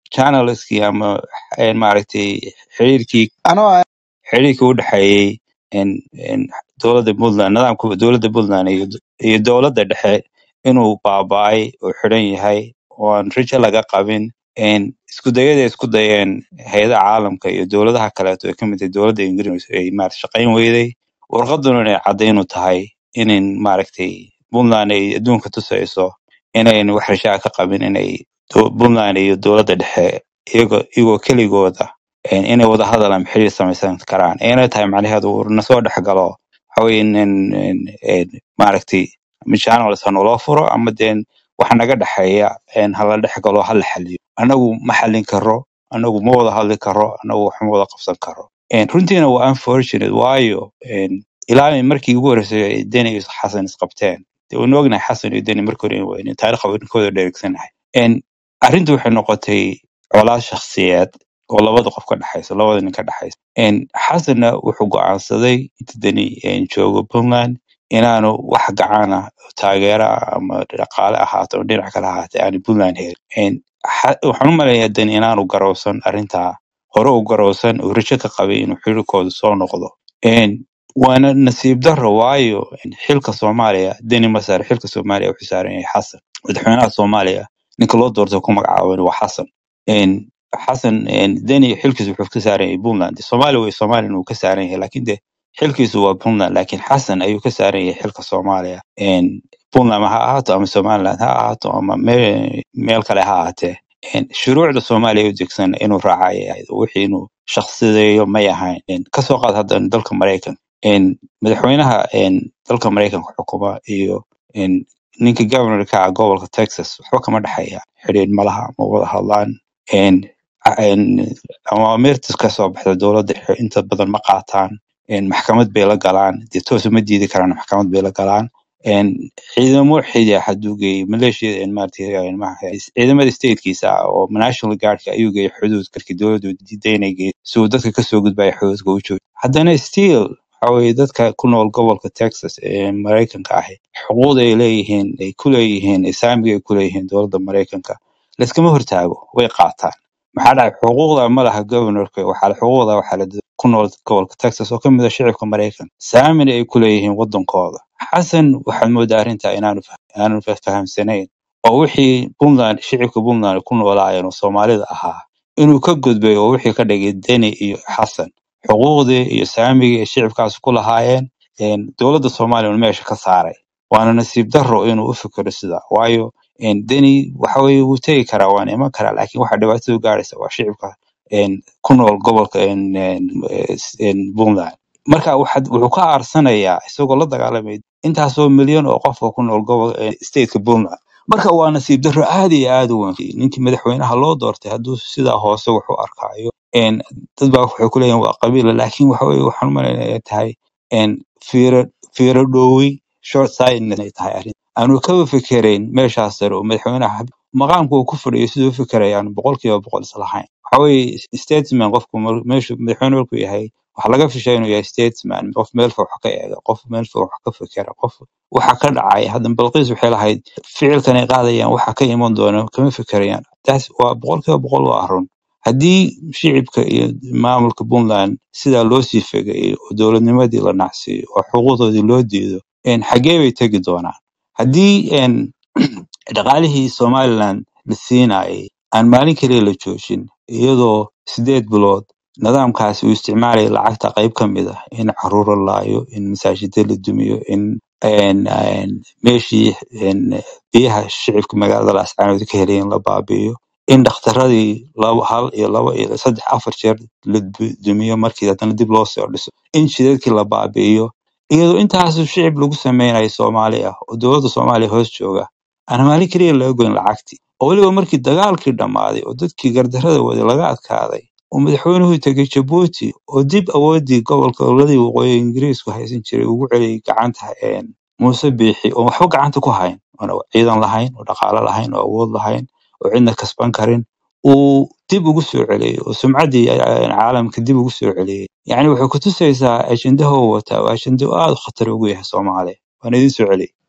channelskii ama eh, maaragtay xiriirkii anoo xiriirkii u dhexeeyey in- in dowladda puntland nidaamka dowladda puntland iyo iyo dowladda dhexe inuu baaba'ay oo xidhan yahay oo aan rajo laga qabin in isku dayada ay isku dayeen hay-adaha caalamka iyo dowladaha kaleeto ay ka mid tahay dowladda ingiriis ay maarata shaqayn weyday warqaduna inay caddayn u tahay inin maaragtay puntland ay adduunka tusayso inayn wax rajaa ka qabin inay do- puntland iyo dowladda dhexe iyagoo iyagoo keligooda een, inay wada hadal ama xiriir samaysan karaan inay tahay macnaheedu uu nasoo dhex galo waxa weye in in- in- in maaragtay ama channels ha naloo furo ama deen waxa naga dhexeeya een, hala dhex galo hala xaliyo anagu ma xallin karo anagu ma wada hadli karo anagu wax ma wada qabsan karo Een, runtiina waa unfortunate waayo een, ilaa markii ugu horreysay ay deni iyo xasan isqabteen dee waynu ognahay xasan iyo deni markii hore waa inay taariikh haweenkooda dhereegsanahay Een, arrintu waxay noqotay colaad shakhsiyeed oo labada qof ka dhexaysa labada nin ka dhexaysa Een, xasanna wuxuu go'aansaday inta deni een, joogo puntland inaanu wax gacan ah taageero ah ama dhaqaale ahaato ama dhinac kale ahaatee aanu puntland helin Een, xa- waxaan u maleynayaa deni inaanu garowsan arrintaa hore u garowsan oo rajo ka qabay inuu xiriirkooda soo noqdo Een, waana nasiib darro waayo een, xilka soomaaliya deni masar xilka soomaaliya wuxuu saaran yahay xasan madaxweynaha soomaaliya ninka loo doortay ku magacaaban waa xasan Een, xasan een, deni xilkiisu wuxuu ka saaran yahay puntland soomaaliya way soomaaliya wuu ka saaran yahay laakiin de xilkiisu waa puntland laakiin xasan ayuu ka saaran yahay xilka soomaaliya Een, puntland ha ahaato ama somaliland ha ahaato ama meel, meel kale ha ahaatee Een, shuruucda soomaaliya u degsan inuu raaca ayay ahayd wixii inuu shakhsideeyo may ahayn Een, kasoo qaad hadda dalka maraykan Een, madaxweynaha een, dalka maraykanka xukuma iyo een, ninka governorka ah gobolka texas waxba kama dhexeeya xidhiidh malaha ma wada hadlaan Een, a- een, awaamirta ka soo baxda dowladda dhexe inta badan ma qaataan Een, maxkamad bay la galaan dee toos uma diidi karaan maxkamad bay la galaan Een, ciidamo xidya hadduu geeyey maleeshiyada een maaragtay een maaha ciidamada statekiisa ah oo national guardka ayuu geeyey xuduud markii dowladdu diiday inay geeyo si uu dadka kasoo gudbaya xuduudka u joogo haddana still waxa weeye dadka ku nool gobolka texas ee maraykanka ahi xuquuqda ay leeyihiin ay ku leeyihiin saamiga ay ku leeyihiin dowladda maraykanka layskama hortaago way qaataan maxaa dhacay xuquuqda ma laha governorka waxaa xuquuqda waxaa la dad ku nool gobolka texas oo ka mid ah shicibka maraykan saamina ay ku leeyihiin wadankooda xasan waxaad moodaa arrintaa inaanu fah- inaanu fa- fahamsanayn oo wixii puntland shicibka puntland ku noolaayeen oo soomaalida ahaa inuu ka gudbay oo wixii ka dhigay deni iyo xasan xuquuqdii iyo saamigii ay shicibkaas ku lahaayeen een, dowladda soomaaliya uu meesha ka saaray waana nasiib darro inuu u fikiro sida waayo een, deni waxa weye wuu tegi karaa waana iman karaa laakiin waxa dhibaatadu gaaraysa waa shicibka een, ku nool gobolka een, een, es- een, puntland marka waxaad- wuxuu ka aarsanayaa isagoo la dagaalamay intaasoo milyan oo qofka ku nool gobol een, stateka puntland marka waa nasiib darro aad iyo aad u weyn ninkii madaxweynaha loo doortay hadduu sidaa hoose wax u arkaayo een, dad baa waxay ku leeyihin waa qabiila laakiin waxa weye waxaan u malaynaya inay tahay een, fiiro fiiro dhowi short sightedness ay tahay arrin aanu kaba fikerayn meeshaas sare oo madaxweynaha maqaamka uu ku fadhiyo siduu u fikeraya aan boqolkiiba boqol islahayn waxa weye statesman qofku mar- meeshu madaxweyne markuu yahay waxaa laga fishaa inuu yahay statesman qof meel fog wax ka eega qof meel fog wax ka fikera qof waxa ka dhacaya hadda balqiis waxay lahayd ficilkan ay qaadayaan waxa ka iman doona kama fikerayaan taas waa boqolkiiba boqol waa run haddii shicibka iyo maamulka puntland sidaa loo sii fegayo oo dowladnimadii la nacsiiyo oo xuquuqdoodii loo diido een, xaggee bay tegi doonaan haddii een, dhaqaalihii somaliland la siinayay aan maalin keliya la joojin iyadoo sideed bilood nidaamkaasi uu isticmaalaya lacagta qayb ka mid ah in caruuro laayo in masaajida la dumiyo in een, een, meeshii een, biyaha shicibka magaalada laascaanood ka helayeen la baabi'iyo in dhakhtaradii laba hal iyo laba iyo saddex afar jeer la du- dumiyo markii haddana dib loo soo dhiso in shidadkii la baabi'iyo iyadoo intaasu shicib lagu sameynayo soomaali ah oo dowladda soomaaliya hoos jooga aan maalin keliya laga goyn lacagtii oo weliba markii dagaalkii dhammaaday oo dadkii gardarrada waday laga adkaaday oo madaxweynuhu tegay jabuuti oo dib awoodii gobolka oladii waqooyi ingiriisku haysan jiray ugu celiyay gacanta een, muuse biixi oo waxba gacanta ku hayn oona ciidan lahayn oo dhaqaale lahayn oo awood lahayn oo cidna kasban karin uu dib ugu soo celiyey oo sumcaddii eh, caalamka dib ugu soo celiyey yacni waxay ku tusaysaa ajendaha uu wataa waa ajendo aad u khatar ugu yahay soomaaliya waana idiin soo celiyey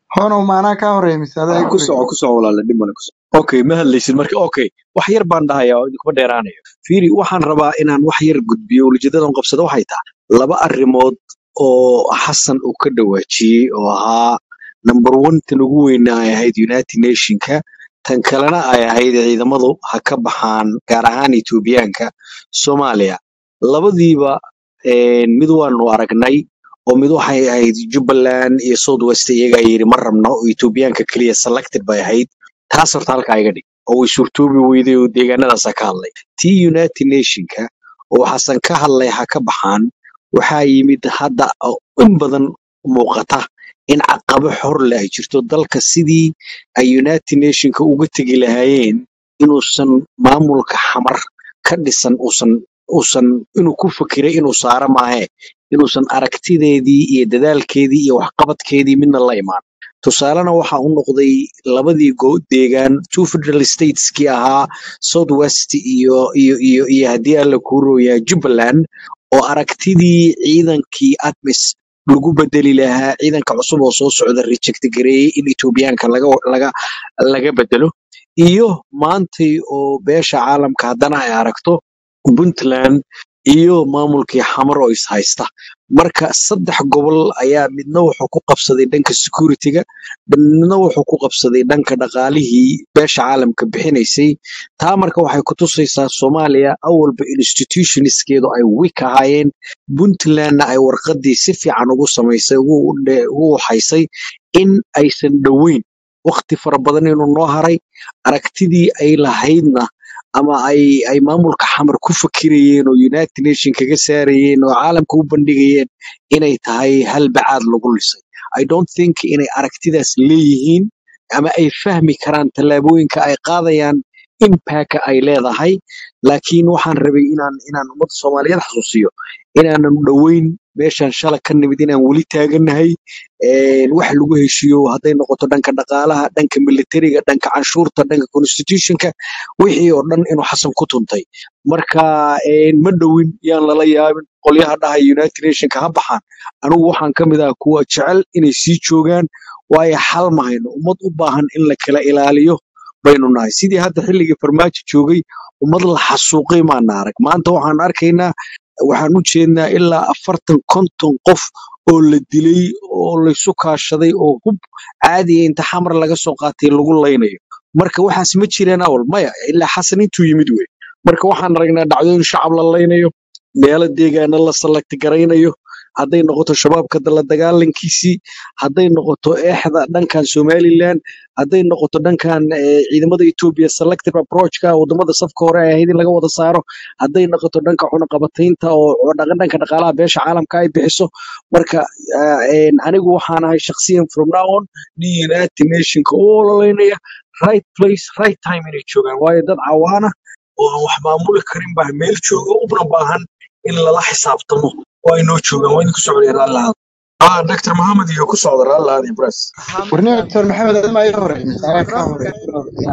honow maanaa kaa horeeya mise adaa ku igu soco ku soco walaale dhib male ku soco okay ma hadlaysid marka okay wax yar baan dhahayaa oo idinkuma dheeraanayo fiiri waxaan rabaa inaan wax yar gudbiyo ulijeedadan qabsado waxay tahay laba arrimood oo xasan uu ka dhawaajiyey oo ahaa number one tan ugu weyna ay ahayd united nationka tan kalena ay ahayd ciidamadu ha ka baxaan gaar ahaan etoobiyaanka soomaaliya labadiiba een, mid waanu aragnay oo mid waxay ahayd jubbaland iyo south west iyagaa yidhi ma rabno oo etoobiyaanka keliya selected bay ahayd taas horta halkaa iga dhig oo way suurtoobi weyday oo deegaanadaasa ka hadlay tii united nationka oo xasan ka hadlay ha ka baxaan waxaa yimid hadda oo in badan muuqata in caqabo xor leh ay jirto dalka sidii ay united nationka uga tegi lahaayeen inuusan maamulka xamar ka dhisan uusan uusan inuu ku fakiray inuu saaro maahe inuusan aragtideedii iyo dadaalkeedii iyo waxqabadkeedii midna la imaan tusaalena waxa u noqday labadii go- deegaan two federal stateskii ahaa south west iyo iyo iyo iyo haddii alla kuu rooyaa jubbaland oo aragtidii ciidankii admis lagu bedeli lahaa ciidanka cusub oo soo socda reject gareeyey in etoobiyaanka laga laga laga bedelo iyo maantay oo beesha caalamka haddana ay aragto puntland iyo maamulkii xamar oo is haysta marka saddex gobol ayaa midna wuxuu ku qabsaday dhanka securityga midna wuxuu ku qabsaday dhanka dhaqaalihii beesha caalamka bixinaysay taa marka waxay ku tusaysaa soomaaliya awalba institutionskeedu ay wik ahaayeen puntlandna ay warqadii si fiican ugu samaysay ugu dhe- ugu waxaysay in aysan dhoweyn waqti fara badan inuu noo haray aragtidii ay lahaydna ama ay ay maamulka xamar ku fakirayeen oo united nation kaga saarayeen oo caalamka u bandhigayeen inay tahay hal bacaad lagu lisay i don't think inay aragtidaas leeyihiin ama ay fahmi karaan tallaabooyinka ay qaadayaan impactka ay leedahay laakiin waxaan rabay inaan inaan ummadda soomaaliyeed xasuusiyo inaanan dhoweyn meeshan shala ka nimid inaan weli taagannahay een, wax lagu heshiiyo hadday noqoto dhanka dhaqaalaha dhanka militariga dhanka canshuurta dhanka constitutionka wixii oo dhan inuu xasan ku tuntay marka een, ma dhowin yaan lala yaabin qolyaha dhahay united nationka ha baxaan anigu waxaan ka mid ah kuwa jecel inay sii joogaan waayo xal ma hayno ummad u baahan in la kala ilaaliyo baynu nahay sidii hadda xilligii farmaajo joogay ummad la xasuuqay maana arag maanta waxaan arkaynaa waxaan u jeednaa ilaa afartan konton qof oo la dilay oo laysu kaashaday oo hub caadiya inta xamar laga soo qaatay lagu laynayo marka waxaas ma jireen awal maya ilaa xasan intuu yimid wey marka waxaan aragnaa dhacdooyin shacab la laynayo meelo deegaana la salagti garaynayo hadday noqoto shabaabka la dagaalankiisii hadday noqoto eexda dhankan somaliland hadday noqoto dhankan eh, ciidamada ethiopia selective approachka wadamada safka hore ay ahayd in laga wada saaro hadday noqoto dhanka cunaqabataynta oo oo dhaqa- dhanka dhaqaalaha beesha caalamka ay bixiso marka ah, een, anigu waxaan ahay shakhsiyan from now on nin united nationka u ololeynaya right place right time inay joogaan waayo dad cawaana oo aan wax maamuli karin baa meel jooga una baahan in lala xisaabtamo oo ay noo joogaan waa idinku socday raallaha ah dr mohammed iyo ku socda raallaha ibras warniga doctor maxamed adama iga horeeya mise adaa kaa horeeya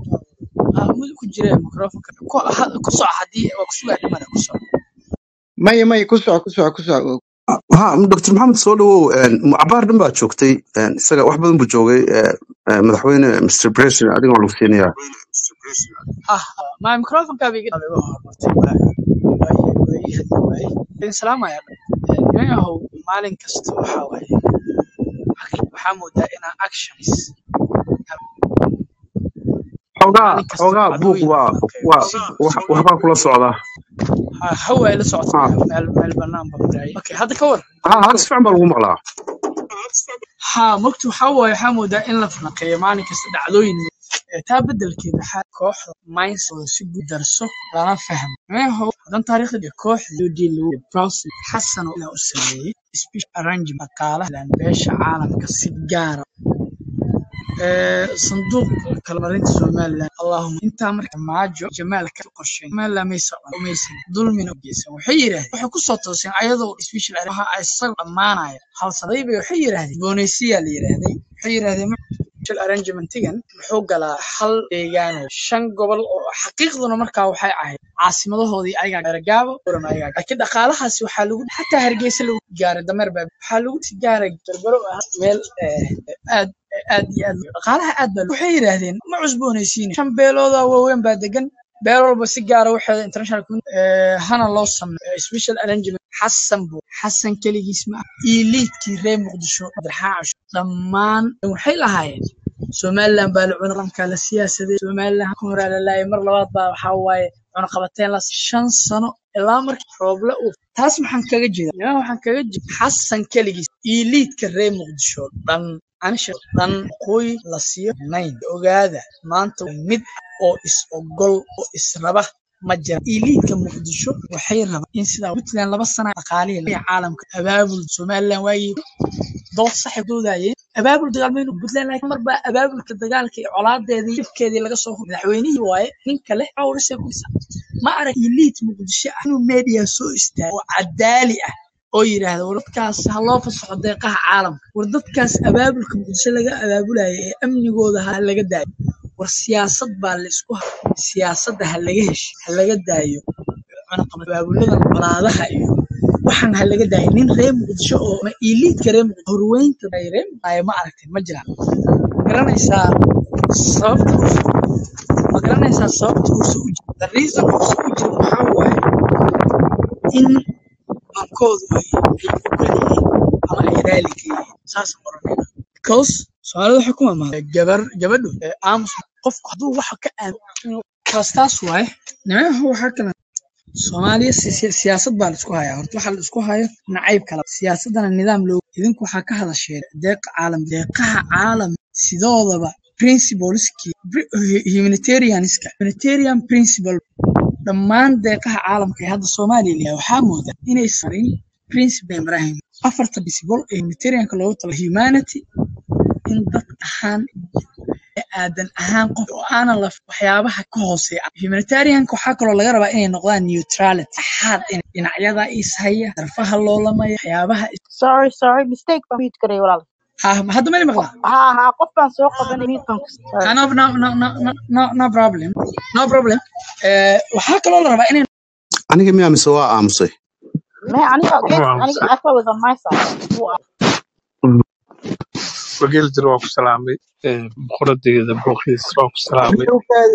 maya maya ku soco ku soco ku soco ha dr maxamed soo dhawow een, cabaar dhan baad joogtay een, isaga wax badan buu joogay ee, ee, madaxweyne mr president adiga waa lagu siinayaa xoogaa xoogaa buuq waa waa wax- waxbaa kula socdaa ha ha hal si fiican baa lagu maqlaa aad iyo aad dhaqaalaha aad baa waxay yidhaahdeen ma cusboonaysiin shan beelooda waaweyn baa degan beel walba si gaara waxeeda international community eh, hana loo sameeyo eh, special arrangement xasan bu xasan keligiis ma aha iyo liidkii reer muqdisho cabdiraxmaan casho dhammaan waxay lahaayeen somaliland baa la cuna qarankaa la siyaasaday somaliland ka horaa la laayay mar labaad baa waxaa waaye cunaqabateen la shan sano ilaa markii rooble uu taas maxaan kaga jeeda yaa waxaan kaga jeeda xasan keligiis iyo liidka reer muqdisho dhan anisha dhan qoy la siiyo nayn ogaada maanta waa mid oo is ogol oo israba ma jira iliidka muqdisho waxay rabaan in sidaa puntland laba sana dhaqaalihi laga caalamka abaabul somaliland waagii dood saxib doodayeen abaabul dagaalmaynu puntland laakiin mar baa abaabulka dagaalka iyo colaadeedii jibkeedii laga soo hubay madaxweynihii waaye ninka leh awrisay ku dhisa ma arag iliid muqdisho ah inuu media soo istaago oo cadaali ah oo yidhaahda war dadkaas ha loo fasaxo deeqaha caalamka war dadkaas abaabulka muqdisho laga abaabulaya ee amnigooda ha laga daayo war siyaasad baa la isku ha siyaasadda ha laga hesho ha laga daayo cunaqabad abaabuladan colaadaha iyo waxaan ha laga daayo nin reer muqdisho oo ma iliidka reer muqdisho horweynta ay reer muqdisho ma aragtay ma jiraan ma garanaysaa sababta uusa ma garanaysaa sababta uusa u jiro the reason uusa u jiro waxaa waaye in bankoodu ay ay ogol yihiin ama ay raali ka yihiin saas oranayna because soomaalida waxay ku mamahda gabar gabadhu ee aamus qofku hadduu waxa ka aamino kaas taas waaye nimayahu waxaa kale soomaaliya si- si- siyaasad baa la isku hayaa horta waxa la isku hayo nacayb kala siyaasadana nidaam loo idinku waxaa ka hadasheen deeqa caalam deeqaha caalam sidoodaba principleski humanitarianska humanitarian principle dhammaan deeqaha caalamka ee hadda soomaaliya layahay waxaa moodaa inay sarin principle ibrahim afarta principle ee humanitarianka loogu tala humanity in dad ahaan ee aadan ahaan qof oo aanan la waxyaabaha ka hooseeya humanitarianka waxaa kaloo laga rabaa inay noqdaan neutrality axaad in dhinacyada ishaya darfaha loolamaya waxyaabaha is- sorry sorry mistake baan mute garay walaal ha hadda mali maqlaa ha ha qof baan soo qabanay mute baan ku sorry Ah, no, no, no, no, no, no, no problem. No problem. Eh, waxaa kaloo la rabaa inay aniga miyaa mise waa aamusay me aniga geed Waa aniga I thought it was on my side Wuu ah. wageel jir waa ku salaamay Ee, boqoradeeda booqiis waa ku salaamay ukaadi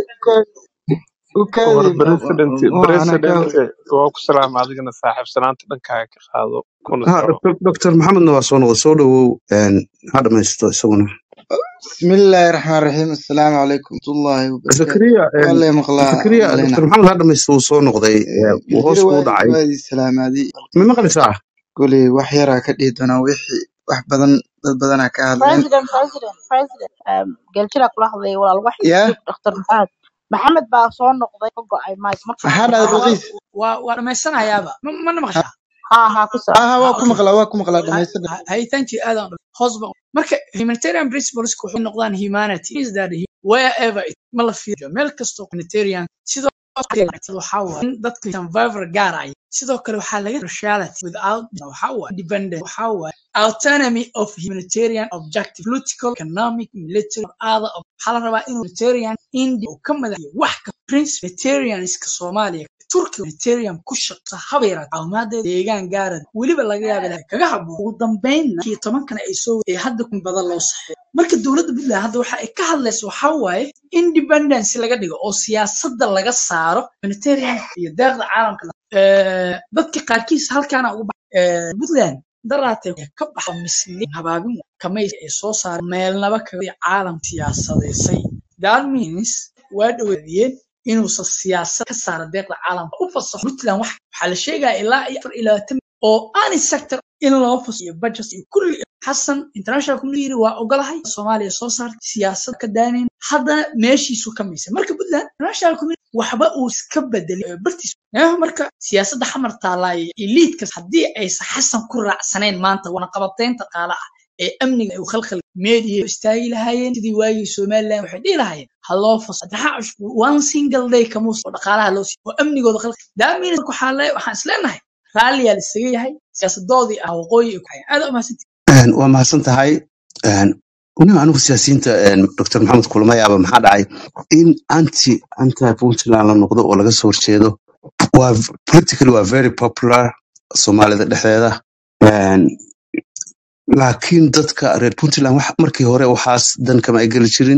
ukaadi war ukaadi president waa ana ka president waa ku salaamay adigana saaxiibsanaanta dhankaaga ka qaado kuna ha soco dr dr maxamedna waa soo noqday soo dhawow een, ha dhamaysto isaguna bismillaahi raxmaan raxiim assalaamu calaykum waraxmatullaahi wabarakaatu zakariya een, waa lay maqlaa zakariya maleyna dr maxamed ha dhamaysto wuu soo noqday ee, wuu hoos jira kuu waadi dhacay waadi salaamaadi ma maqlaysaa goley wax yaraa ka dhihi doonaa wixii wax badan dad badanaa ka hadleen president president president um, geljira kula hadlaya walaal wax yaa yusuf dr maxamed maxamed baa soo noqday ka go'ay mike marka maxaa dhacday waa balqiis waa waa dhamaysanayaaba ma mana maqashaa ha ha ku soco aha ha waa ku okay maqlaa waa ku maqlaa Ha- dhamaystir ha- hay thank you aad aan u- hoos ba marka humanitarian principles waxay noqdaan humanity is that he- wherever it ma la fiiriyo meel kastoo humanitarian sidoo kale waxaa waaye in dadka survivor gaaraya sidoo kale waxaa laga raciality without waxaa waaye independent waxaa waaye autonomy of humanitarian objective political economic military or other ob- waxaa la rabaa in humanitarian india uu ka madaxiyo wax ka prince humanitarianska soomaaliya turkiga humanitarian ku shaqsa haba yaraatee caawimaadda deegaan gaara weliba laga yaaba inay kaga haboon ugu dambeynna kii tobankana ay soo ee hadda kun badan loo saxeeyo marka dowladda puntland hadda waxa ay ka hadlayso waxaa waaye independence laga dhigo oo siyaasadda laga saaro humanitarian iyo deeqda caalamka la- Eh, dadka qaarkiis halkaana ugu baxay puntland daraatee ka baxa misli habaabin kamaysi ay soo saareen meelnaba kaga caalam siyaasadeysay that means waa dhaweeyeen inuusan siyaasad ka saara deeqda caalamka u fasaxo puntland wax waxaa la sheegaya ilaa iyo afar iyo labaatan oo ani sector in loo fasaxo iyo budget iyo kulli xasan international community waa ogolahay soomaaliya soo saartay siyaasad ka daanayn haddana meeshiisu ka maysa marka puntland international community waxba uu iska bedelay ee bartiis Eh, marka siyaasadda xamar taalaaya eliidkas haddii aysan xasan ku raacsanayn maanta wana qabateynta qaala ah ee amniga uu khalkhal media istaagi lahaayeen sidii waagii somaliland waxay dhihi lahaayeen ha loo faso addaxa cusub one single day kamuus oo dhaqaalaha loo siiyo oo amnigooda khalkhal daamiin waxaa le waxaan isleenahay raalliyaa la isaga yahay siyaasadoodii ah waqooyi ay ku hayaan aad umahadsanti Een, waa mahadsan tahay Een, weliba anigu siyaasiyiinta een, dr maxamed kulmayaaba maxaa dhacay in anti anti puntland la noqdo oo laga soo horjeedo waa politically waa very popular soomaalida dhexdeeda Een, laakiin dadka reer puntland wax- markii hore waxaas dan kama ay geli jirin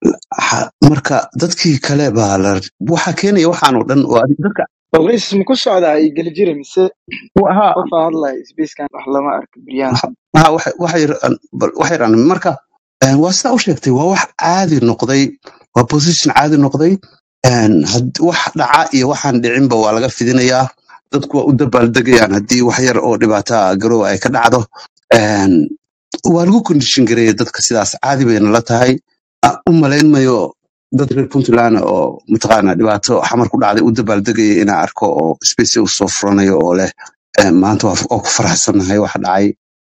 Ha- marka dadkii kale baa la waxa keenaya waxaanoo dhan oo adig- dadka balqiis ma ku socdaa iyo geljire mise ha qof aa hadlaya sbackan wax lama arko beryahan ha waxa- waxay ra- bal- waxay raan marka eh, waa sidaa u sheegtay waa wax caadi noqday waa position caadi noqday En, had- wax dhaca iyo waxaan dhicinba waa laga fidinayaa dadku waa u dabaaldegayaan haddii wax yar oo dhibaata garow ay ka dhacdo En, waa lagu kondishin gareeya dadka sidaas caadi bayna la tahay Ah, u malayn mayo dad reer puntland oo mataqaana dhibaato xamar ku dhacday u dabaaldegaya inaa arko oo space u soo furanayo oo leh eh, maanta waa waa ku faraxsanahay waxa dhacay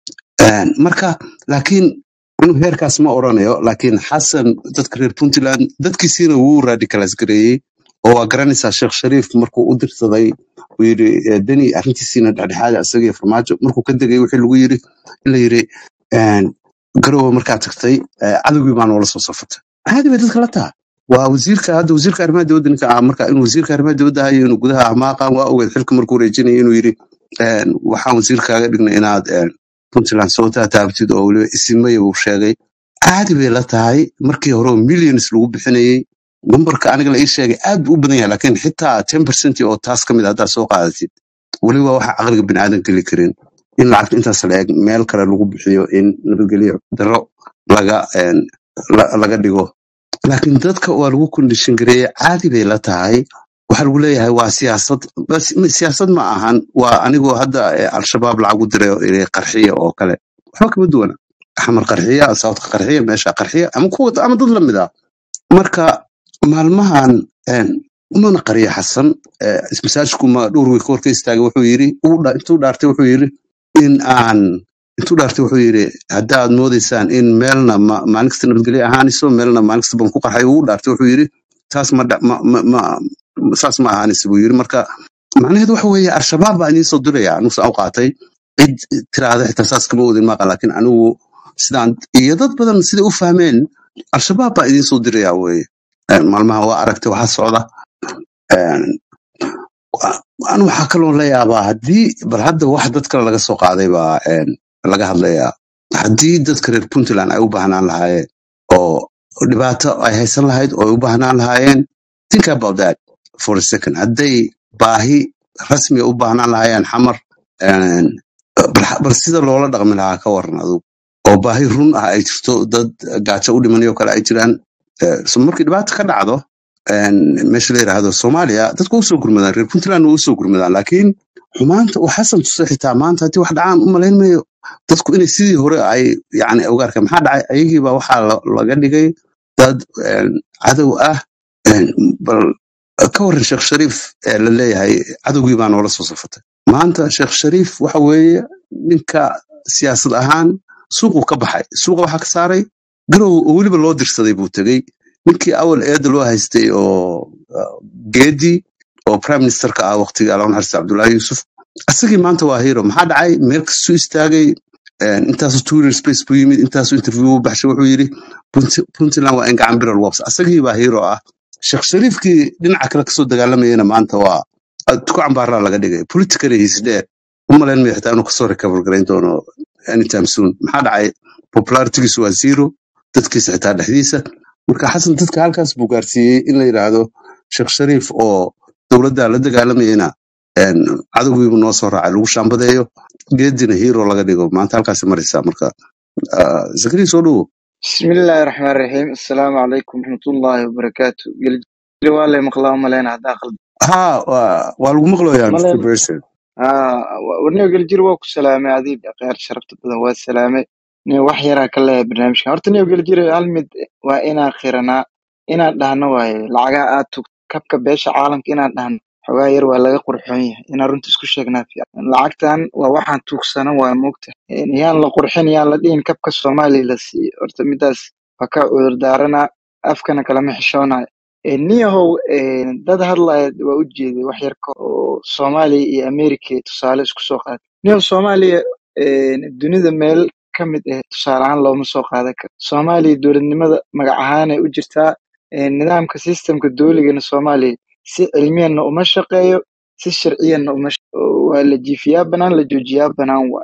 En, marka laakiin anu heerkaas ma oranayo laakiin xasan dadka reer puntland dadkiisiina wuu radicalize gareeyey oo waa garanaysaa sheekh shariif markuu u dirsaday uu yiri eh, deni arrintiisiina dhexdhexaada isagiyo farmaajo markuu ka degay wixii lagu yiri in la yiri en, garowe markaa tagtay eh, cadowgii baa noola soo safatay caadi bay dadka la taha waa wasiirka hadda wasiirka arrimaha dibadda ninka ah marka inuu wasiirka arrimaha dibadda hayo inuu gudaha amaaqan waa ogeed xilka markuu wareejinaya inuu yiri en, waxaan wasiirkaaga dhignay inaad en, puntland soo taataabtid oo weliba isimaya uu sheegay caadi bay la tahay markii hore oo millions lagu bixinayey numberka aniga la ii sheegay aad buu u badan yahay laakiin xitaa ten percent oo taas ka mid a haddaad soo qaadatid weliba waxa caqliga biniaadan geli karin in lacagta intaas la eg meel kale lagu bixiyo in nabadgelyo daro laga en, la- laga dhigo laakiin dadka waa lagu kondishin gareeye caadi bay la tahay waxaa lagu leeyahay waa siyaasad bas m- siyaasad ma ahan waa anigoo hadda eh, al-shabaab lacagu diray oo iri qarxiya oo kale waxba kama duwana xamar qarxiya sawdka qarxiya meesha qarxiya ama kuwa ama dad lamid ah marka maalmahan en, umana qariya xasan eh, masaajidku ma dhowr wey kahor ka istaagay wuxuu yiri uu dha- intuu dhaartay wuxuu yiri in aan intuu dhaartay wuxuu yiri haddaad moodaysaan in meelna ma- maalin kasta nabadgelyo ahaanayso meelna maalin kasta ban ku qarxay uu dhaartay wuxuu yiri taas ma dha- ma- ma- ma- saas ma ahaanayso buu yiri marka macnaheedu waxa weeye al-shabaab baa idiin soo diraya anigu saan u qaatay cid tiraahda xitaa saas kama wadin maaqa laakiin anigu sidaan iyo dad badan siday u fahmeen al-shabaab baa idiin soo diraya weye Eh, maalmaha waa aragtay waxaa socda En, wa- anu waxaa kaloo la yaabaa haddii bal hadda wax dad kale laga soo qaaday baa en, laga hadlayaa haddii dadka reer puntland ay u baahnaan lahaayeen oo dhibaato ay haysan lahayd oo ay u baahnaan lahaayeen think about that for a second hadday baahi rasmi u baahnaan lahaayeen xamar en, bal bal sida loola dhaqmi lahaa ka waran adugu oo baahi run ah ay jirto dad gaajo u dhimanayo kale ay jiraan Eh, so markii dhibaata ka dhacdo en, meesha la yidhaahdo soomaaliya dadku waa usoo gurmadaan reer puntland waa usoo gurmadaan laakiin xumaanta uu xasan tusay xitaa maanta haddii wax dhacaan u malayn mayo dadku inay sidii hore ay yani ogaarka maxaa dhacay ayagiiba waxaa la- laga dhigay dad en, cadow ah En, bal ka waran sheekh shariif ee la leeyahay cadowgii baa noola soo safatay maanta sheekh shariif waxa weeye ninka siyaasad ahaan suuquu ka baxay suuqa waxaa ka saaray garow oo weliba loo dirsaday buu tegey ninkii awal eeda loo haystay oo uh, geedi oo prime ministerka ah waqtigii alon xarsi cabdullaahi yuusuf isagii maanta waa hero maxaa dhacay meel kastuu istaagay en, intaasu twitter space buu yimid intaasu interview u baxshay wuxuu yidhi "Punt- puntland waa in gacan biral wabs asagii baa hero ah sheekh shariifkii dhinaca kale kasoo dagaalamayana maanta waa tuku cambaaraa laga dhigay politically he's dead u malayn mayo xitaa inuu kasoo recover garayn doono anytime soon maxaa dhacay popularitygiisu waa zero dadkiisa xitaa dhexdiisa marka xasan dadka halkaas buu gaarsiiyey in la yidhaahdo sheekh shariif oo dowladda la dagaalamayana en, cadowgiibu noo soo raacay lagu shaambadeeyo geedina hero laga dhigo maanta halkaas maraysaa marka ah, zakariya soo dhowo بسم الله الرحمن الرحيم السلام عليكم ورحمة الله وبركاته قل والله مقلا ملينا داخل ha waa waa lagu maqlayaa mr ملين person آه ورنيو قل جير وكو سلامي عديد غير شرفت بدن والسلامي نيو وحيرا كلا برنامج كان هرت نيو قل جير علمد وإنا خيرنا إنا دهنا واي لعقا آتو كبكا بيش عالم إنا دهنا xogaa yar waa laga qurxoon yahay inaan runta isku sheegnaa fiican lacagtan waa waxaan tuugsana waa moogta yaan la qurxin yaan la dhihin kabka soomaaliya la siiyo horta midaas waa ka cudur daarana afkana kalama xishoonayo niyahow dad hadlaya waa u jeeday wax yar ka oo soomaaliya iyo america tusaale isku soo qaatay niyahow soomaaliya dunida meel ka mid ah tusaale ahaan looma soo qaadan karo soomaaliya dowladnimada magac ahaanay u jirtaa nidaamka sistemka dowligana soomaaliya si cilmiyanna uma shaqeeyo si sharciyanna uma shaqeeyo waa la jiifiyaa banaan la joojiyaa banaan waay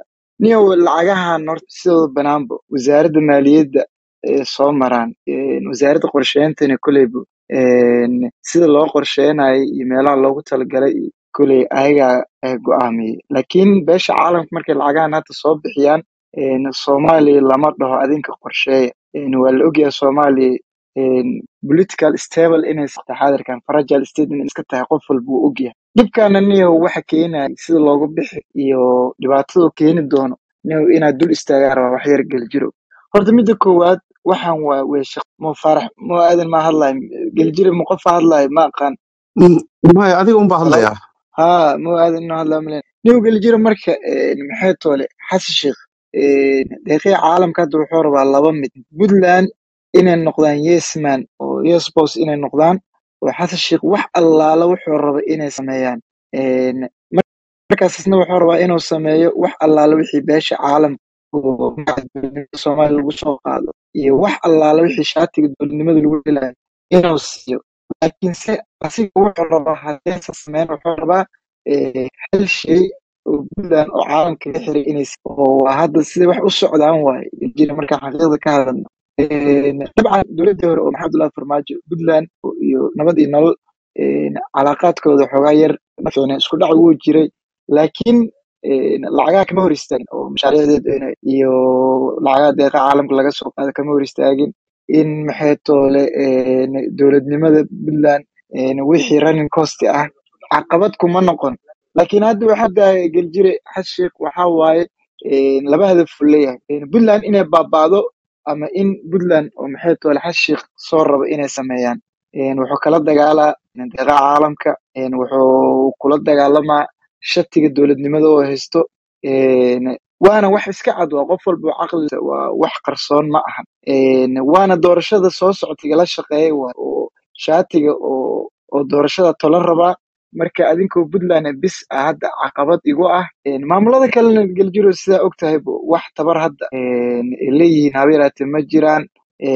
niyow lacagahan horta sidooda banaanba wasaaradda maaliyadda ee soo maraan een, wasaaradda qorsheyntana koleyba een, sida loo qorsheynayo iyo meelaha loogu talagalay iyo koley ayagaa eh, go'aamiyey laakiin beesha caalamka markay lacagahan hadda soo bixiyaan een, soomaaliya lama dhaho adinka qorsheeya een, waa la ogyahay soomaaliya een, political stable inay tahay xaadirkan fragile state inay iska tahay qof walba wuu ogyahay dhibkaana niyow waxa keenaya sida loogu bixi iyo dhibaatadu keeni doono niyow inaad dul istaagaan rabaa wax yar geljiro horta midda koowaad waxaan waa weesha mo farax mo aadan ma hadlayo geljiro ma qofa hadlayo ma aqaan Mm, maya adiga unbaa halo hadlayaa haa mo aadan inoo hadlayo malen niyow geljiro marka een, maxay toole xasan sheekh een, deeqiya caalamka hadda wuxuu rabaa laba mid puntland inay noqdaan yes man oo yes boss inay noqdaan oo xasan sheekh wax allaala wuxuu raba inay sameeyaan Een, markaas isna wuxuu rabaa inuu sameeyo wax allaala wixii beesha caalamka oo magaca dowladnimada soomaaliya lagu soo qaado iyo wax allaala wixii shaatiga dowladnimada lagu helayo inuu siiyo laakiin se asiga wuxuu rabaa haddaysan sameyn wuxuu rabaa eh, hal shay oo puntland oo caalamka la xiray inay si- oo waa hadda sida wax u socdaan waaye jira markaan xaqiiqda ka hadalno Een, dabcan dowladdii hore oo maxamed abdullahi farmaajo puntland iyo nabad iyo nolol een, calaaqaadkooda xoogaa yar ma fiicneen isku dhac wuu jiray laakiin een, lacagaha kama hor istaagin oo mashaariicdeed iyo lacagaha deeqa caalamka laga soo qaada kama hor istaagin in maxay toole een, dowladnimada puntland een, wixii running cost ah caqabad kuma noqon laakiin hadda waxaa daaya geljire xas sheekh waxaa waaye een, laba hadaf uu leeyahay Een, puntland inay baaba'do ama in puntland oo maxay toole xas sheekh soo raba inay sameeyaan Een, wuxuu kala dagaalaa deeqa caalamka een, wuxuu kula dagaalamaa shatiga dowladnimada oo haysto Een, waana wax iska cad waa qof walba oo caqli waa wax qarsoon ma aha Een, waana doorashada soo socota igala shaqeeya waa oo shaatiga oo oo doorashada tolan rabaa marka adinkoo puntland bis ah hadda caqabad igu ah Een, maamulada kalena geljiro sidaa og tahay wax tabar hadda een, ay leeyihiin haba yaraatee ma jiraan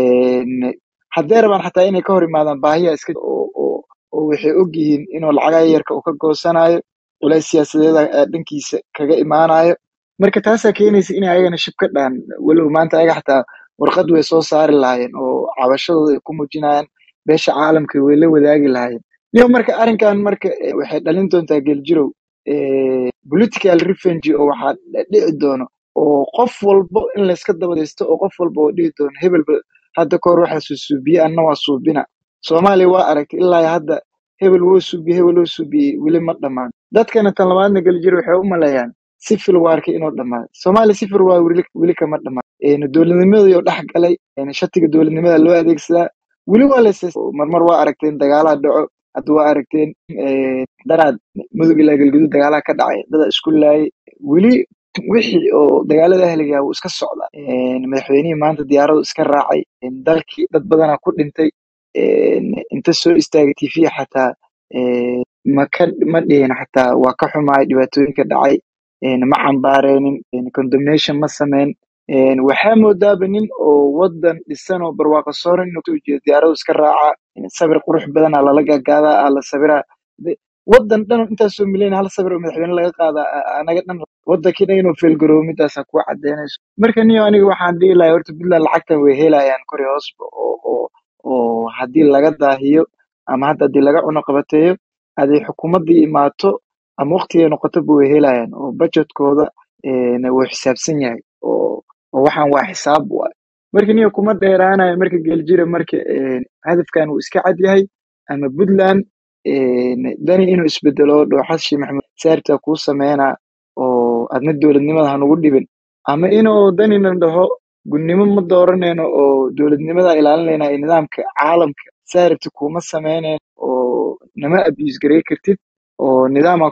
Een, hadday rabaan xataa inay ka hor imaadaan baahiya iska oo oo oo waxay og yihiin inuu lacagaha yarka uu ka goosanayo culays siyaasadeeda ee dhankiisa kaga imaanayo marka taasaa keenaysa inay ayagana shib ka dhaan walow maanta ayaga xataa warqad way soo saari lahaayeen oo cabashadooda ay ku muujinayaan beesha caalamka way la wadaagi lahaayeen niyo marka arrinkan marka eh, waxay dhalin doontaa geljirow eh, political revenge oo waxaa dhici doono oo qof walbo in layska dabadaysto oo qof walba oo dhihi doono hebelba hadda kahor waxaa suusuubiye anna waa suubina soomaaliya waa aragtay ilaa iyo hadda hebel woo suubiye hebel woo suubiyey weli ma dhammaan dadkana tan labaadna geljiro waxay u maleeyaan sifil waarka inuu dhammaaday soomaaliya sifil waar weli weli kama dhammaan Een, dowladnimadii dhex galay een, shatiga dowladnimada loo adeegsadaa weli waa la marmar waa aragteen dagaalaha dhaco hadda waa aragteen een, daraad mudug ilaa galguduud dagaalaha ka dhacay dada isku laayay weli wixii oo dagaalada ahliga wuu iska socdaa Een, madaxweynihii maanta diyaaradu iska raacay Een, dalkii dad badanaa ku dhintay Een, inta soo istaagay tv xataa een, ma ka ma dhihin xataa waa ka xumaay dhibaatooyinka dhacay Een, ma cambaareenin Een, condemnation ma sameyn Een, waxaa moodaaba nin oo wadan dhisan oo barwaaqo sooran inuu kasoo jeedo diyaaradu iska raaca Een, sawir qurux badanaa lala gaagaadaa aa la sawiraa De- wadan dhan intaasoo milyan hal sawir oo madaxweyne laga qaadaa a- a- anaga dhan wadankii dhan inuu feelgaroobo midaasaa ku cadeynayso marka niyo aniga waxaan dhihi lahaa horta puntland lacagtan way helayaan kori hoosba oo oo oo haddii laga daahiyo ama hadda haddii laga cuno qabateeyo haday xukuumaddii imaato ama waqtigay noqotoba way helayaan oo budgetkooda een, wuu xisaabsan yahay oo oo waxaan waa xisaab waay marka niyo kuma dheeraanayo marka geeljira marka een, hadafkan wuu iska cad yahay ama puntland een, dani inuu isbedelo dhooxas shii maxamed saarta kuu sameynaa oo adna dowladnimada hanugu dhibin ama inuu danina dhaho gudnimo ma dooranayno oo dowladnimada ilaalinayna iyo nidaamka caalamka saarabti kuma sameynayno oo nama abuse garey kartid oo nidaama